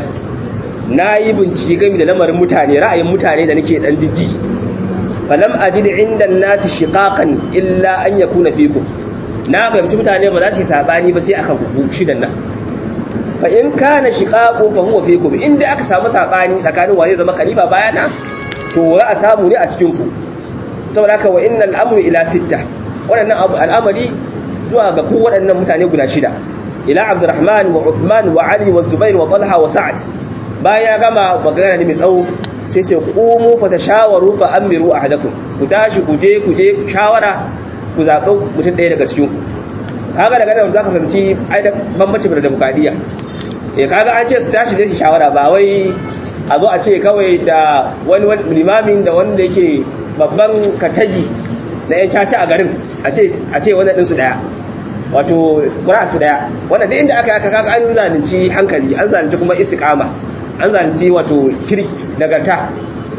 nayi bincike game da lamarin mutane ra'ayin mutane da nake dan jijji falam ajid inda an-nas shiqaqan illa an yakuna fikum na fahimci mutane ba za su yi sabani ba sai aka ku shidan nan fa in kana shiqaqu fa huwa fikum inda aka samu sabani tsakanin waye zama khalifa bayana to za a samu ne a cikin ku saboda haka wa innal amru ila sitta waɗannan al'amari zuwa ga ku waɗannan mutane guda shida ila abdurrahman wa uthman wa ali wa zubair wa talha wa sa'ad bayan ya gama magana ne mai tsawo sai ce qumu fa tashawaru fa amiru ahadakum ku tashi ku je ku je shawara ku zaɓi mutum ɗaya daga cikin ku kaga daga nan zaka fahimci ai da bambanci da demokradiyya eh kaga an ce su tashi zai su shawara ba wai a zo a ce kawai da wani limamin da wanda yake babban kataji na yan caca a garin a ce a ce wannan ɗinsu ɗaya wato ƙura su ɗaya wanda duk inda aka yaka kaga an zalunci hankali an zalunci kuma istiqama an zalunci wato kirki nagarta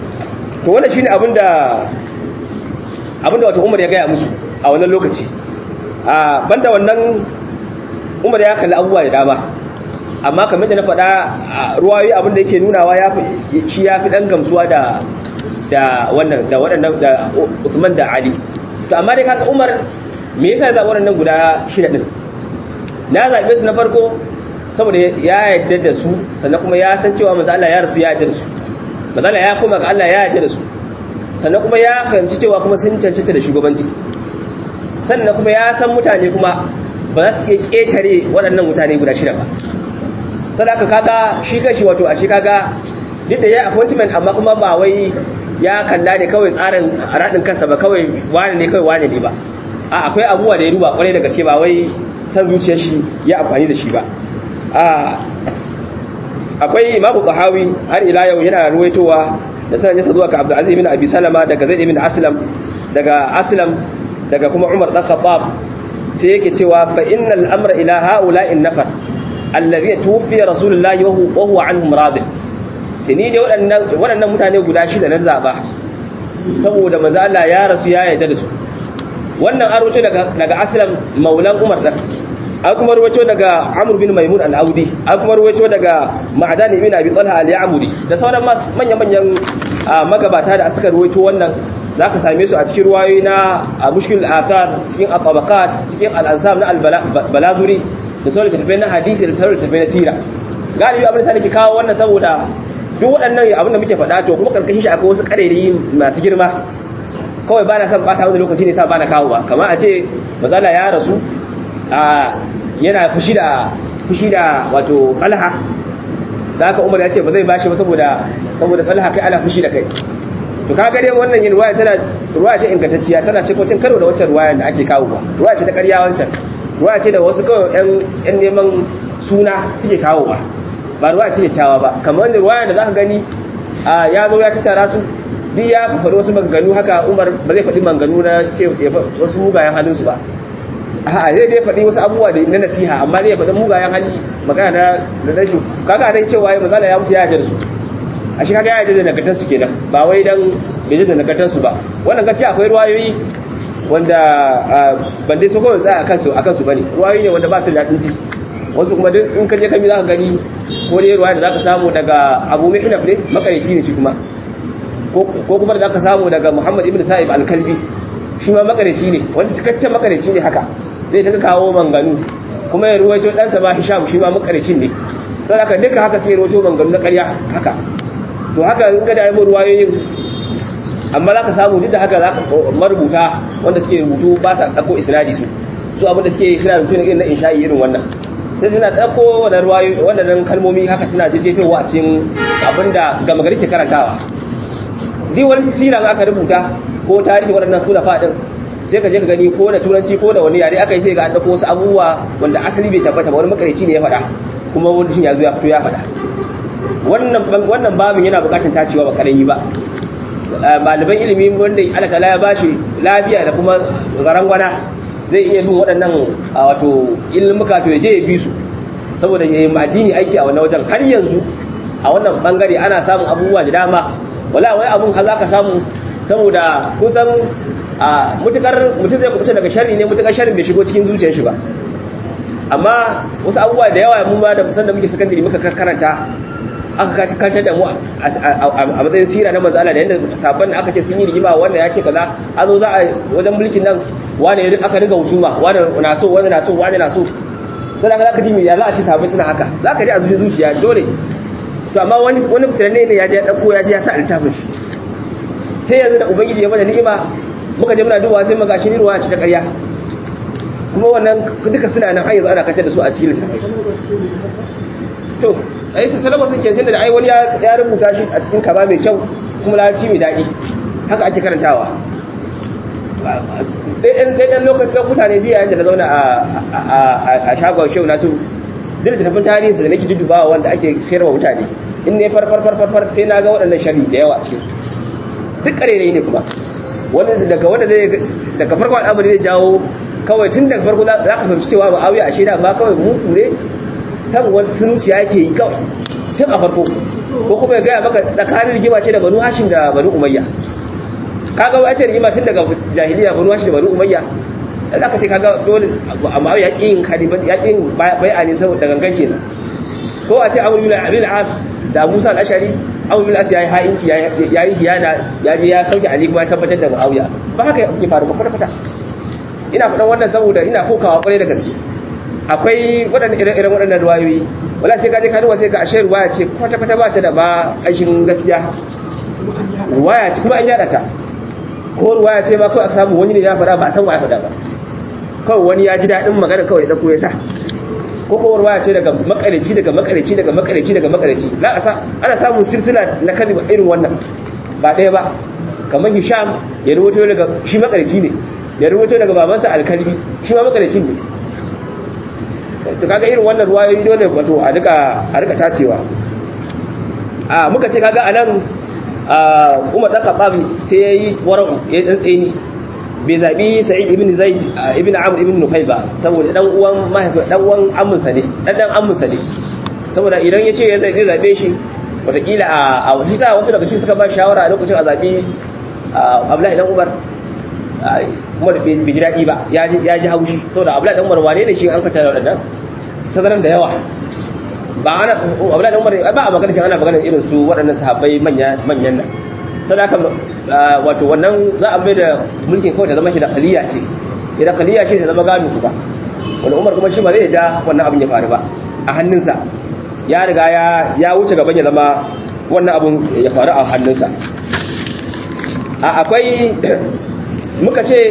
to wannan shine abinda abinda wato Umar ya gaya musu a wannan lokaci a banda wannan Umar ya kalli abubuwa da dama amma kamar da na faɗa ruwayoyi abinda yake nunawa ya fi shi ya fi ɗan gamsuwa da da wannan da waɗannan da Uthman da Ali to amma dai kaga Umar me yasa ya zaɓi waɗannan guda shida din na zaɓe su na farko saboda ya yarda da su sannan kuma ya san cewa manzo Allah ya rasu ya yarda da su manzo Allah ya koma ga Allah ya yarda da su sannan kuma ya fahimci cewa kuma sun cancanta da shugabanci sannan kuma ya san mutane kuma ba za su iya ƙetare waɗannan mutane guda shida ba sadaka kaga shi kashi wato a shi kaga duk da ya appointment amma kuma ba wai ya kalla ne kawai tsarin raɗin kansa ba kawai wane ne kawai wane ne ba a akwai abubuwa da ya duba kwarai da gaske ba wai san zuciyar shi ya amfani da shi ba a akwai imamu qahawi har ila yau yana ruwaitowa da sanan yasa zuwa ka Abdul Aziz ibn Abi Salama daga Zaid ibn Aslam daga Aslam daga kuma Umar dan Khattab sai yake cewa fa innal amra ila haula'i nafar alladhi tuwfiya rasulullahi wa huwa anhum radin sai ni dai waɗannan waɗannan mutane guda shida na zaba saboda manzo Allah ya rasu ya yarda da su wannan an rubuto daga daga Aslam maulan Umar dan an kuma rubuto daga Amr bin Maimun al-Audi an kuma rubuto daga Ma'dan ibn Abi Talha al-Ya'muri da sauran manyan-manyan magabata da suka rubuto wannan zaka same su a cikin ruwayoyi na Mushkil al-Athar cikin at-Tabaqat cikin al-Ansab na al-Balazuri da sauran tafai na hadisi da sauran tafai na sira galibi abin da nake kawo wannan saboda duk waɗannan abin da muke faɗa to kuma karkashin shi akwai wasu ƙarairayi masu girma kawai ba na son ɓata wani lokaci ne sa ba na kawo ba kamar a ce mazala ya rasu yana fushi da fushi da wato talha da haka umar ya ce ba zai bashi ba saboda saboda talha kai ana fushi da kai to kaga dai wannan yin ruwaya tana ruwaya ce ingantacciya tana ce kwacin karo da wacce ruwaya da ake kawo ba ruwaya ce ta ƙarya wancan ruwaya ce da wasu kawai yan yan neman suna suke kawo ba ba ruwaya ce kyakkyawa ba kamar wanda ruwaya da zaka gani ya zo ya tattara su duk ya faɗi wasu maganganu haka umar ba zai faɗi maganganu na ce wasu mugayen halinsu ba a zai dai faɗi wasu abubuwa da na nasiha amma ne ya faɗi mugayen hali magana na rashin kaga dai cewa ya mazala ya mutu ya yarda su a shi kaga ya yarda da nagartar su kenan ba wai dan bai da nagartar su ba wannan gaskiya akwai ruwayoyi wanda ban dai so kawai tsaya akan su akan su bane ruwayoyi ne wanda ba su da daɗin ci wasu kuma duk in kaje kami zaka gani ko dai ruwaya da zaka samu daga Abu Mihnaf ne makarici ne shi kuma ko kuma da zaka samu daga Muhammad ibn Sa'ib al-Kalbi shi ma makarici ne wanda cikakken makarici ne haka zai ta kawo manganu kuma ya ruwaito ɗansa ba hisham shi ma makaricin ne don haka duka haka sai ruwaito manganu na ƙarya haka to haka in ka da yi ruwayoyin amma za ka samu duk da haka za ka marubuta wanda suke rubutu ba ta ɗauko isnadi su su abin da suke suna rubutu na insha'i irin wannan sai suna ɗauko wannan ruwayoyi wannan kalmomi haka suna jejjefewa a cikin abin da gama gari ke karantawa duk wani sira aka rubuta ko tarihi waɗannan suna faɗin sai ka je ka gani ko da turanci ko da wani yare aka yi sai ga an dauko wasu abubuwa wanda asali bai tabbata ba wani makarici ne ya faɗa kuma wani shi ya zo ya fito ya faɗa wannan wannan babin yana buƙatar tacewa ba karami ba ɗaliban ilimi wanda alkala ya bashi lafiya da kuma zarangwana zai iya bin waɗannan wato ilmuka to ya je ya bi su saboda ya yi addini aiki a wannan wajen har yanzu a wannan bangare ana samun abubuwa da dama wala wai abun ka za ka samu saboda kusan a mutukar mutum zai kubuta daga sharri ne mutukar sharrin bai shigo cikin zuciyar shi ba amma wasu abubuwa da yawa mun ba da musan da muke sakandare muka karanta aka kantar da mu a matsayin sira na manzala da yadda sabon aka ce sun yi rigima wanda ya ce kaza a zo za a wajen mulkin nan wani aka riga husuma wani na so wani na so wani na so sai aka zaka ji me ya za a ce sabai suna haka za ka ji a zuciya dole to amma wani wani fitanne ne ya je ya dauko ya je ya sa altafin sai yanzu da ubangiji ya bada ni'ima muka je muna duba sai muka shi ruwa a cikin ƙarya kuma wannan duka suna nan har yanzu ana kantar da su a cikin littafi to ai sai salama sun ke da ai wani ya rubuta shi a cikin kaba mai kyau kuma larabci mai daɗi haka ake karantawa ɗaiɗan lokuta ne jiya yadda na zauna a shagon shehu nasu duk da tafin tarihinsa da nake dudubawa wanda ake sayarwa mutane in ne farfar farfar sai na ga waɗannan shari da yawa a cikin su duk ƙarerai ne kuma wanda daga wanda zai daga farko al'amari zai jawo kawai tun daga farko za ka fahimci cewa ba auya a shaida ba kawai mu kure san wani sunuciya yake yi kawai tun a farko ko kuma ya gaya maka tsakanin rigima ce da banu hashim da banu umayya kaga wace rigima tun daga jahiliya banu hashim da banu umayya da aka ce kaga dole amma ya ƙi yin kaliban ya ƙi yin bai'ani saboda gangan kenan ko a ce amur bin abin as da musa al-ashari amur bin as ya yi ha'inci ya yi hiyana ya je ya sauke ali kuma ya tabbatar da muawiya ba haka ya faru ba kwata-kwata ina faɗan wannan saboda ina kokawa kwarai da gaske akwai waɗanda irin waɗannan ruwayoyi wala sai kaje kanuwa sai ka ashe ruwaya ce kwata-kwata ba ta da ba ƙanshin gaskiya ruwaya ce kuma an yada ta ko ruwaya ce ma kawai aka samu wani ne ya faɗa ba a san wa ya faɗa ba kawai wani ya ji daɗin magana kawai ya ɗauko ya sa ko kuma ruwaya ce daga makarici daga makarici daga makarici daga makarici za a sa ana samun silsila na kazi irin wannan ba ɗaya ba kamar hisham ya rubuto daga shi makarici ne ya rubuto daga babansa alkalbi shi ma makarici ne to kaga irin wannan ruwayoyi dole wato a rika a rika tacewa a muka ce kaga anan Umar dan Khattab sai yayi warau ya tsantseni bai zabi Sa'id ibn Zaid ibn Amr ibn Nufayl ba saboda dan uwan mahaifi dan uwan amminsa ne dan dan amminsa ne saboda idan yace ya zabe zabe shi wataƙila a a hisa wasu daga cikin suka ba shawara a lokacin a zabi Abdullahi dan Umar Umar bai ji daɗi ba ya ji haushi saboda Abdullahi dan Umar wane ne shi an ka tare da tazaran da yawa ba ana Abdullahi dan Umar ba a magana shi ana magana irin su waɗannan sahabbai manya manyan nan sai haka wato wannan za a mai da mulkin kawai ta zama shi da khaliya ce idan khaliya ce ta zama gado ku ba wani Umar kuma shi ba zai ja wannan abin ya faru ba a hannunsa ya riga ya ya wuce gaban ya zama wannan abin ya faru a hannunsa akwai muka ce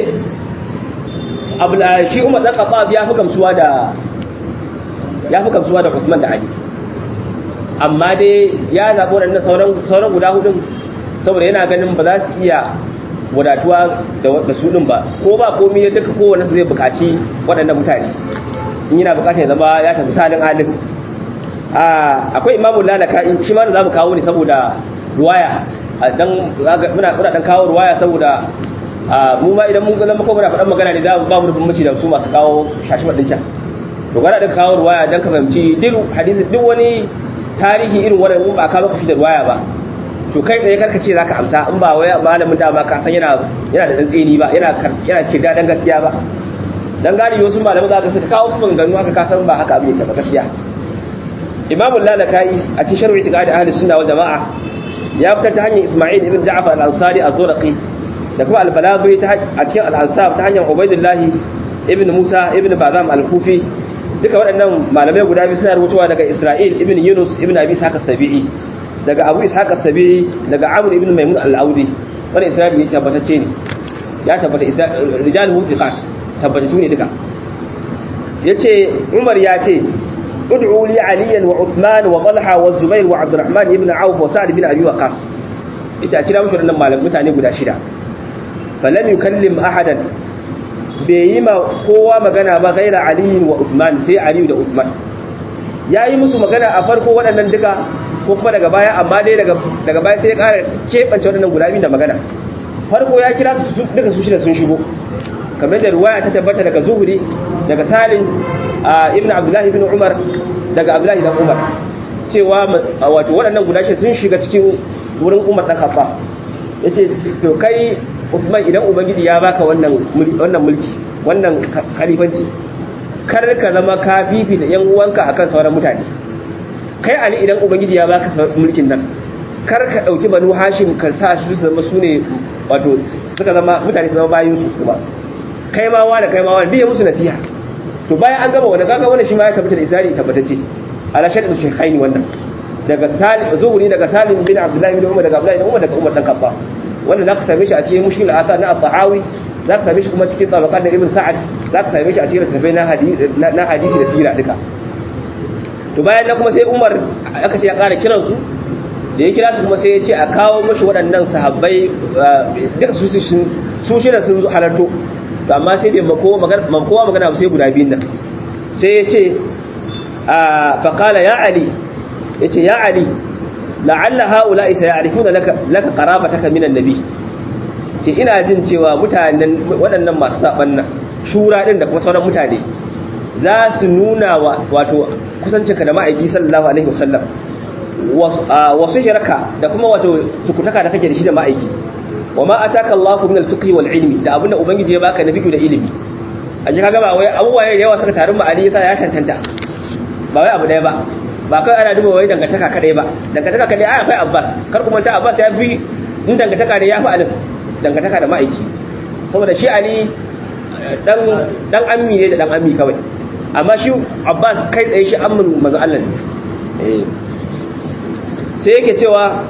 shi umar ɗan ƙaɓa ya fi gamsuwa da ya fi gamsuwa da Usman da Ali amma dai ya zaɓi waɗannan sauran guda hudun saboda yana ganin ba za su iya wadatuwa da su ɗin ba ko ba komi ya duka kowane su zai buƙaci waɗannan mutane in yana buƙatar ya zama ya tafi salin halin akwai imamun lalaka'i shi ma da za mu kawo ne saboda ruwaya muna ɗan kawo ruwaya saboda mu ma idan mun ga mako muna faɗan magana ne za ba mu rufin mace da su masu kawo shashi maɗin can to gwada da kawo ruwaya don ka fahimci duk hadisi duk wani tarihi irin wannan in ba ka maka shi da ruwaya ba to kai tsaye karka ce zaka amsa in ba waya malamin dama ka san yana yana da tsantseni ba yana yana kirda dan gaskiya ba dan gani wasu malaman zaka su kawo su maganganu haka ka san ba haka abin yake ba gaskiya imamul lalakai a cikin sharhi itiqadi ahli sunna wal jamaa ya fitar ta hanyar isma'il ibn ja'far al-ansari az-zurqi da kuma al-balaghi a cikin al-ansab ta hanyar ubaidullahi ibn musa ibn bazam al-kufi duka waɗannan malamai guda biyu suna rubutuwa daga isra'il ibn yunus ibn abi ishaq as-sabi'i daga abu ishaq as-sabi'i daga amr ibn maimun al-audi wannan isra'il ne tabbatacce ne ya tabbata rijal mutaqat tabbatatu ne duka yace umar ya ce ud'u li aliyan wa uthman wa talha wa zubair wa abdurrahman ibn auf wa sa'd ibn abi waqas yace a kira muku wannan malamai mutane guda shida falam yukallim ahadan bai yi ma kowa magana ba gaira aliyu wa Uthman sai aliyu da Uthman ya yi musu magana a farko waɗannan duka ko kuma daga baya amma dai daga baya sai ya ƙara keɓance waɗannan guda biyu da magana farko ya kira su duka su shida sun shigo kamar da ruwaya ta tabbata daga zuhuri daga salim ibn abdullahi ibn umar daga abdullahi dan umar cewa wato waɗannan guda shida sun shiga cikin wurin umar ɗan kafa ya ce to kai Uthman idan ubangiji ya baka wannan wannan mulki wannan khalifanci kar ka zama ka bibi da yan uwanka akan sauran mutane kai ali idan ubangiji ya baka mulkin nan kar ka dauki banu hashim ka sa su zama sune wato suka zama mutane su zama bayin su kuma kai ma wani kai ma wani biye musu nasiha to bayan an gama wani kaga wannan shi ma ya tabbata da isari tabbatacce ala shaddu shaykhaini wannan daga salim zuhuri daga salim bin abdullahi bin umar daga abdullahi bin umar daga umar dan kabba wannan zaka same shi a cikin mushkil asa na at-tahawi zaka same shi kuma cikin tabaqat da ibn sa'ad zaka same shi a cikin tafai na hadisi na hadisi da sira duka to bayan nan kuma sai umar aka ce ya ƙara kiran su da ya kira su kuma sai ya ce a kawo mashi waɗannan sahabbai duka su su shida sun halarto to amma sai bai makowa magana ba sai guda biyun nan sai ya ce faƙala ya ali ya ce ya ali la'alla ha'ula isa ya arifu da laka ƙaraba ta kaminan nabi ce ina jin cewa mutanen waɗannan masu saɓan nan shura ɗin da kuma sauran mutane za su nuna wato kusancinka da ma'aiki sallallahu alaihi wasallam wasu hiraka da kuma wato sukutaka da kake da shi da ma'aiki wa ma ataka Allahu min al-fiqhi wal ilmi da abinda ubangiji ya baka na fiqhi da ilimi a ji kaga ba wai abubuwa yawa suka taru ma Ali yasa ya tantanta ba wai abu daya ba ba kai ana duba wai dangantaka kadai ba dangantaka kadai ai akwai Abbas kar kuma ta Abbas ya fi in dangantaka da ya fi alif dangantaka da ma'aiki saboda shi Ali dan dan ammi ne da dan ammi kawai amma shi Abbas kai tsaye shi ammin manzo Allah ne eh sai yake cewa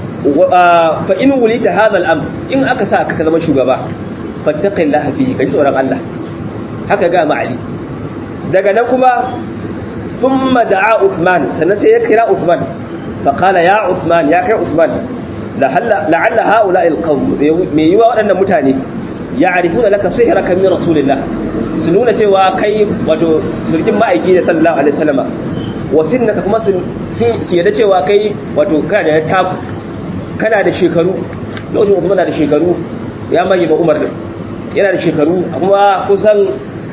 fa in wulita hadha al-amr in aka sa ka zama shugaba fattaqillaha fihi kai tsoron Allah haka ga ma'ali daga nan kuma thumma da'a Uthman sannan sai ya kira Uthman fa qala ya Uthman ya kai Uthman la'alla haula al-qawm me yiwa waɗannan mutane ya'rifuna laka sihraka min rasulillah su nuna cewa kai wato surkin ma'aiki ne sallallahu alaihi wasallam wasinnaka kuma su yadda cewa kai wato kana da taku kana da shekaru lokacin Uthman na da shekaru ya mai ba Umar din yana da shekaru kuma kusan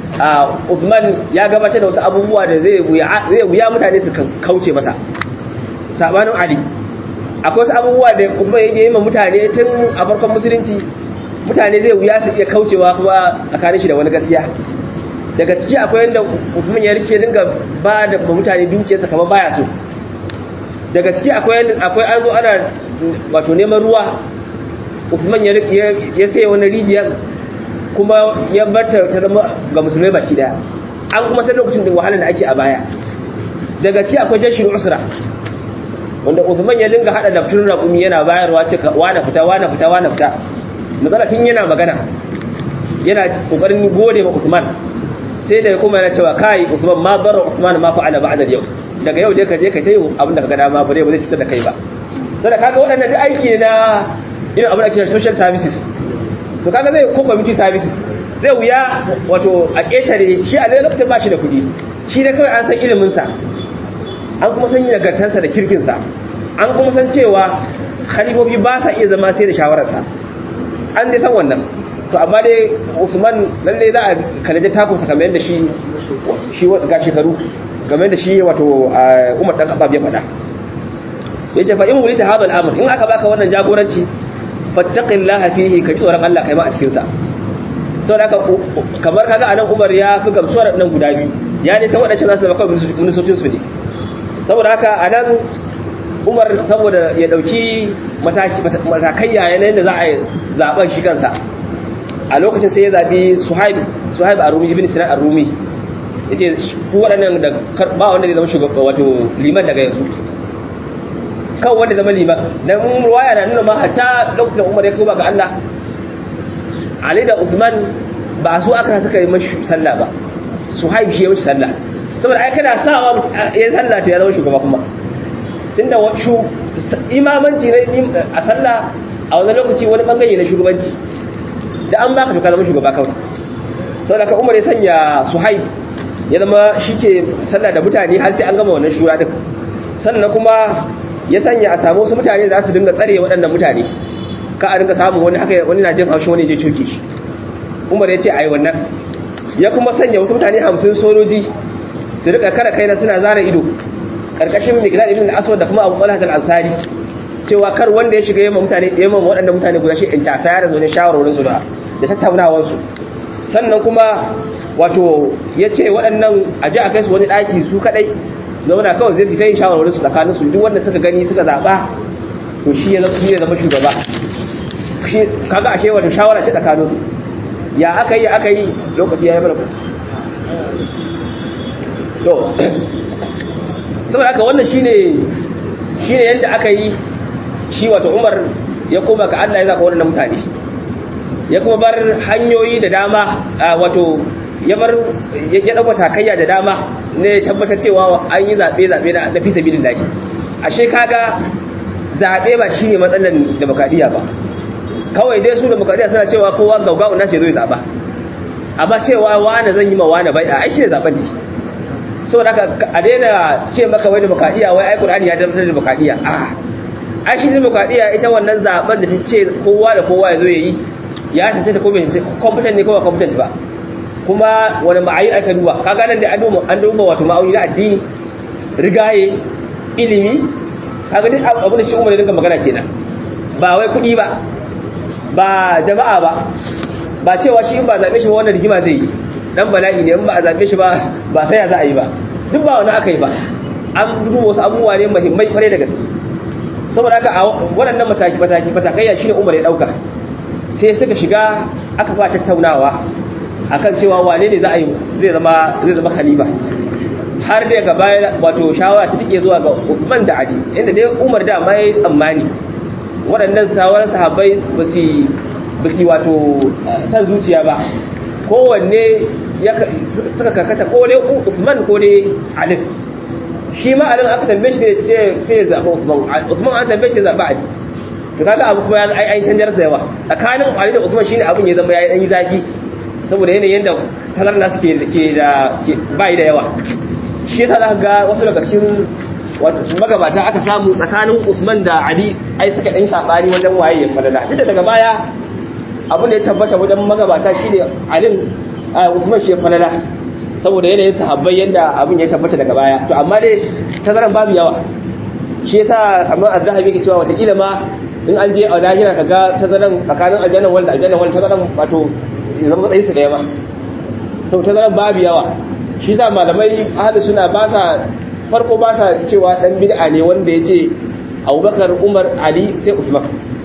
Uthman ya gabatar da wasu abubuwa da zai wuya mutane su kauce masa sabanin Ali akwai wasu abubuwa da Uthman yake yi ma mutane tun a farkon musulunci mutane zai wuya su iya kaucewa kuma tsakanin shi da wani gaskiya daga ciki akwai yadda Uthman ya rike dinga ba da mutane dukiyarsa kamar baya so daga ciki akwai akwai an zo ana wato neman ruwa Uthman ya ya sai wani rijiya kuma ya barta ta zama ga musulmai baki daya an kuma sai lokacin da wahalar da ake a baya daga ciki akwai jashin usra wanda Uthman ya dinga hada daftarin raƙumi yana bayarwa ce wani fita wani fita wani fita matsala tun yana magana yana kokarin gode ma Uthman sai da kuma yana cewa kai Uthman ma barra Uthman ma fa'ala ba'da yau daga yau dai ka je ka tayi abin da ka ga dama ba dai ba zai fitar da kai ba sai da kaga waɗannan duk aiki ne na irin abin da ake social services to kaga zai ko community services zai wuya wato a ƙetare shi a lokacin ba shi da kuɗi shi da kawai an san ilimin sa an kuma san nagartarsa da kirkin sa an kuma san cewa khalifofi ba sa iya zama sai da shawararsa an dai san wannan to amma dai Uthman lalle za a kalaje takunsa kamar yadda shi shi ga shekaru kamar yadda shi wato Umar dan Khattab ya faɗa yace fa in wulita hadha al-amr in aka baka wannan jagoranci fattaqillaha fihi ka ji tsoron Allah kai ma a cikin sa saboda haka kamar kaga anan Umar ya fi gamsuwa da nan guda biyu ya ne san wadannan zasu zama kawai ministocin su ne saboda haka anan Umar saboda ya dauki mataki matakai yayin da za a zaben shi kansa a lokacin sai ya zabi Suhaib Suhaib Ar-Rumi ibn Sinan Ar-Rumi yace ku waɗannan da ba wanda zai zama shugaba wato liman daga yanzu kan wanda zama liman dan ruwaya na nuna ma hatta lokacin Umar ya koma ga Allah Ali da Uthman ba su aka suka yi mashi sallah ba Suhaib shi ya mashi sallah saboda ai kana sawa ya sallah to ya zama shugaba kuma tunda shu imamanci ne a sallah a wani lokaci wani bangare na shugabanci da an baka to ka zama shugaba kawai saboda ka Umar ya sanya Suhaib ya zama shike sallah da mutane har sai an gama wannan shura din sannan kuma ya sanya a samu wasu mutane za su dinga tsare waɗannan mutane ka a dinga samun wani haka wani na jin haushi wani je coke shi umar ya ce a yi wannan ya kuma sanya wasu mutane hamsin sojoji su rika kara kaina suna zara ido ƙarƙashin migdal ibn aswad da kuma abu talhat al-ansari cewa kar wanda ya shiga yamma mutane yamma waɗannan mutane guda shi in ta tayar da zaune shawarwarin su da da tattaunawar su sannan kuma wato yace waɗannan a ji a kai su wani ɗaki su kadai zauna kawai zai su ta yin shawarwarin su tsakanin su duk wanda suka gani suka zaba to shi ya zama shugaba shi kaga ashe wato shawara ce tsakanin ya aka yi aka yi lokaci ya yi mana to saboda haka wannan shine shine yanda aka yi shi wato Umar ya koma ga Allah ya zaka wannan mutane ya kuma bar hanyoyi da dama wato ya bar ya dauka takayya da dama ne tabbatar cewa an yi zabe zabe na fi sabilillah ashe kaga zabe ba shine matsalar demokradiya ba kawai dai su demokradiya suna cewa kowa gaugau na sai zo ya zaba amma cewa wani zan yi ma wani bai a aiki da zaben ne saboda haka a daina ce maka wai demokradiya wai ai Qur'ani ya tabbatar da demokradiya a ai shi demokradiya ita wannan zaben da ta ce kowa da kowa ya zo yayi ya tantance ko bai tantance competent ne ko ba competent ba kuma wani ma'ayi aka duba kaga nan da an duba an duba wato ma'auni na addini rigaye ilimi kaga duk abu da shi umar dinga magana kenan ba wai kuɗi ba ba jama'a ba ba cewa shi in ba zabe shi ba wannan rigima zai yi dan bala'i ne in ba a zabe shi ba ba sai ya za a yi ba duk ba wani aka yi ba an duba wasu abubuwa ne muhimmai kwarai da gaske saboda haka a waɗannan mataki mataki matakaiya shine Umar ya dauka sai suka shiga aka fa tattaunawa akan cewa wane ne za a yi zai zama zai zama khalifa har da ga baya wato shawara ta take zuwa ga Uthman da Ali inda dai Umar da mai tsammani waɗannan sawaran sahabbai ba su ba su wato san zuciya ba kowanne suka karkata ko dai Uthman ko dai Ali shi ma alin aka tambaye shi sai ya zaɓa Uthman Uthman an tambaye shi ya zaɓa Ali to kaga abu kuma ya ai canjar da yawa tsakanin Ali da Uthman shine abun ya zama ya yi zafi saboda yanayin yanda talar nasu ke ke da bai da yawa shi yasa zaka ga wasu daga cikin wato magabata aka samu tsakanin Uthman da Ali ai suka dan sabani wajen waye ya falala duk daga baya abin da ya tabbata wajen magabata shine Ali Uthman shi ya falala saboda yanayin sahabbai yanda abin ya tabbata daga baya to amma dai tazaran babu yawa shi yasa amma az-zahabi ke cewa wata ma in an je a lahira kaga tazaran tsakanin aljanna wal aljanna wal tazaran wato zama matsayin su daya ba sau tazaran babu yawa shi yasa malamai ahli suna ba sa farko ba sa cewa dan bid'a ne wanda yace Abubakar Umar Ali sai Uthman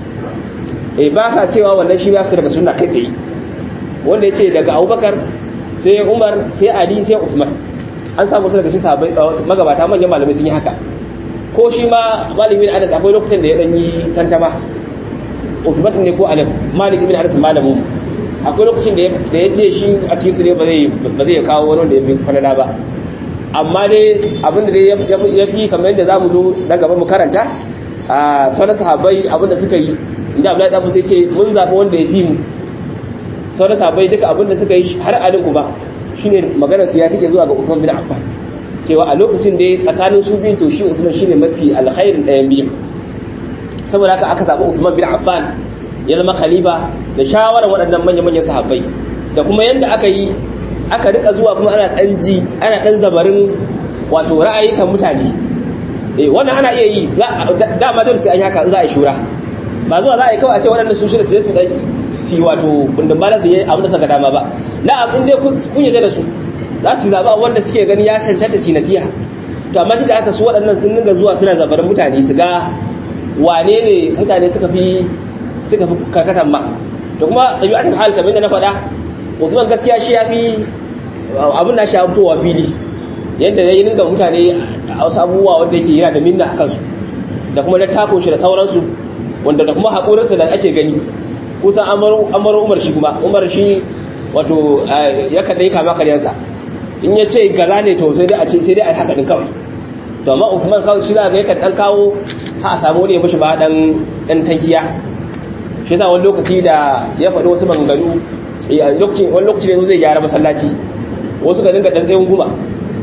eh ba sa cewa wannan shi ba fita daga sunna kai tsaye wanda yace daga Abubakar sai Umar sai Ali sai Uthman an samu su daga shi sahabbai magabata manyan malamai sun yi haka ko shi ma Malik bin Anas akwai lokacin da ya dan yi tantama Uthman ne ko Ali Malik bin Anas malamin akwai lokacin da ya ce shi a cikin su ne ba zai ba zai kawo wani wanda ya fi falala ba amma dai abinda dai ya fi kamar yadda za mu zo na gaba mu karanta a sauran sahabbai abinda suka yi inda abu da sai ce mun zaɓi wanda ya fi mu sauran sahabbai duka abinda suka yi har alinku ba shine maganar su ya take zuwa ga Uthman bin Affan cewa a lokacin da tsakanin su biyun to shi Uthman shine mafi alkhairin ɗayan biyun saboda haka aka zaɓi Uthman bin Affan ya zama khalifa da shawarar waɗannan manya-manyan sahabbai da kuma yadda aka yi aka rika zuwa kuma ana ɗan ji ana ɗan zabarin wato ra'ayikan mutane eh wannan ana iya yi dama dole sai an yi haka in za a yi shura ba zuwa za a yi kawai a ce waɗannan su shirya su ɗan si wato kundin bala su yi abin da suka dama ba na abin dai kun yadda da su za su zaɓa wanda suke gani ya cancanta su nasiha to amma duk da haka su waɗannan sun dinga zuwa suna zabarin mutane su ga wane ne mutane suka fi suka fi karkatan ma to kuma ɗabi'atul hal kamar da na faɗa Usman gaskiya shi ya fi abin da shi ya fitowa fili yadda ya yi ninka mutane a wasu abubuwa wanda yake yana da minna a kansu da kuma da tako shi da sauransu wanda da kuma haƙurinsa da ake gani kusan amaro umar shi kuma umar shi wato ya kaɗai kama karyansa in ya ce gaza ne to sai dai a ce sai dai a yi haka ɗin kawai to amma Usman kawai shi za ga yakan ɗan kawo ha a samu wani ya mashi ba ɗan tankiya shi yasa wani lokaci da ya faɗi wasu maganganu wani lokaci ne zai gyara masallaci wasu ga dinga dan tsayin guma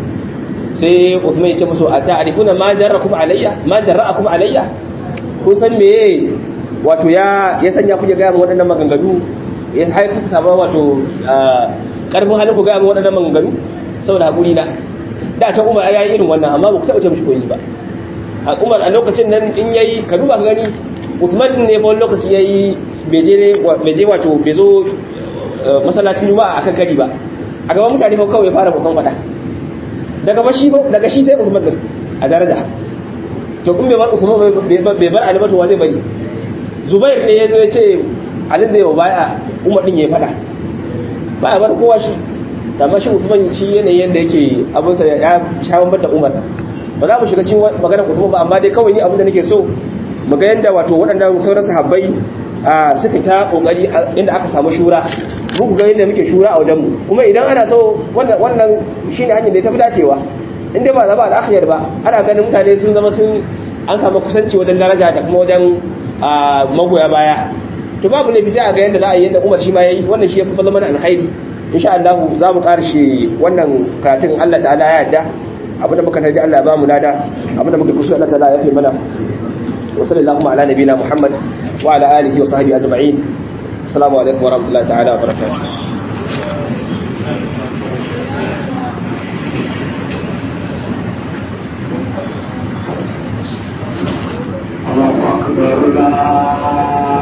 sai Uthman ya ce musu a ta'rifuna ma jarrakum alayya ma jarra'akum alayya kun san meye wato ya ya sanya ku ga mu waɗannan maganganu ya haifu saba wato karfin halin ku ga mu waɗannan maganganu saboda hakuri na da can Umar ya yi irin wannan amma ba ku taɓa ce mishi koyi ba a Umar a lokacin nan in yayi ka duba ka gani Uthman ne ba lokaci yayi beje beje wato bezo masallacin Juma'a akan kari ba a gaban mutane ba kawai ya fara bukan fada daga bashi daga shi sai Uthman din a daraja to kun bai bar Uthman bai bar Ali ba to wa zai bari Zubair ne ya zo ya ce Ali zai wa baya Umar din ya fada ba a bar kowa shi amma shi Uthman shi yanayin yanda yake abinsa ya shawon da Umar ba za mu shiga cikin maganar Uthman ba amma dai kawai ni abin da nake so mu ga yanda wato waɗannan sauran sahabbai suka ta kokari inda aka samu shura mu ga yadda muke shura a wajen mu kuma idan ana so wannan wannan shine hanyar da ta fi dacewa in dai ba zama al'akhir ba ana ganin mutane sun zama sun an samu kusanci wajen daraja da kuma wajen magoya baya to babu laifi sai a ga yadda za a yi yadda Umar shi ma yayi wannan shi ya fi zama alkhairi insha Allah za mu karshe wannan karatun Allah ta'ala ya yarda abinda muka tarji Allah ya ba mu lada abinda muka kusa Allah ta'ala ya fi mana wa sallallahu ala nabina Muhammad wa ala alihi wa sahbihi ajma'in assalamu alaikum wa rahmatullahi ta'ala wa barakatuh الله أكبر الله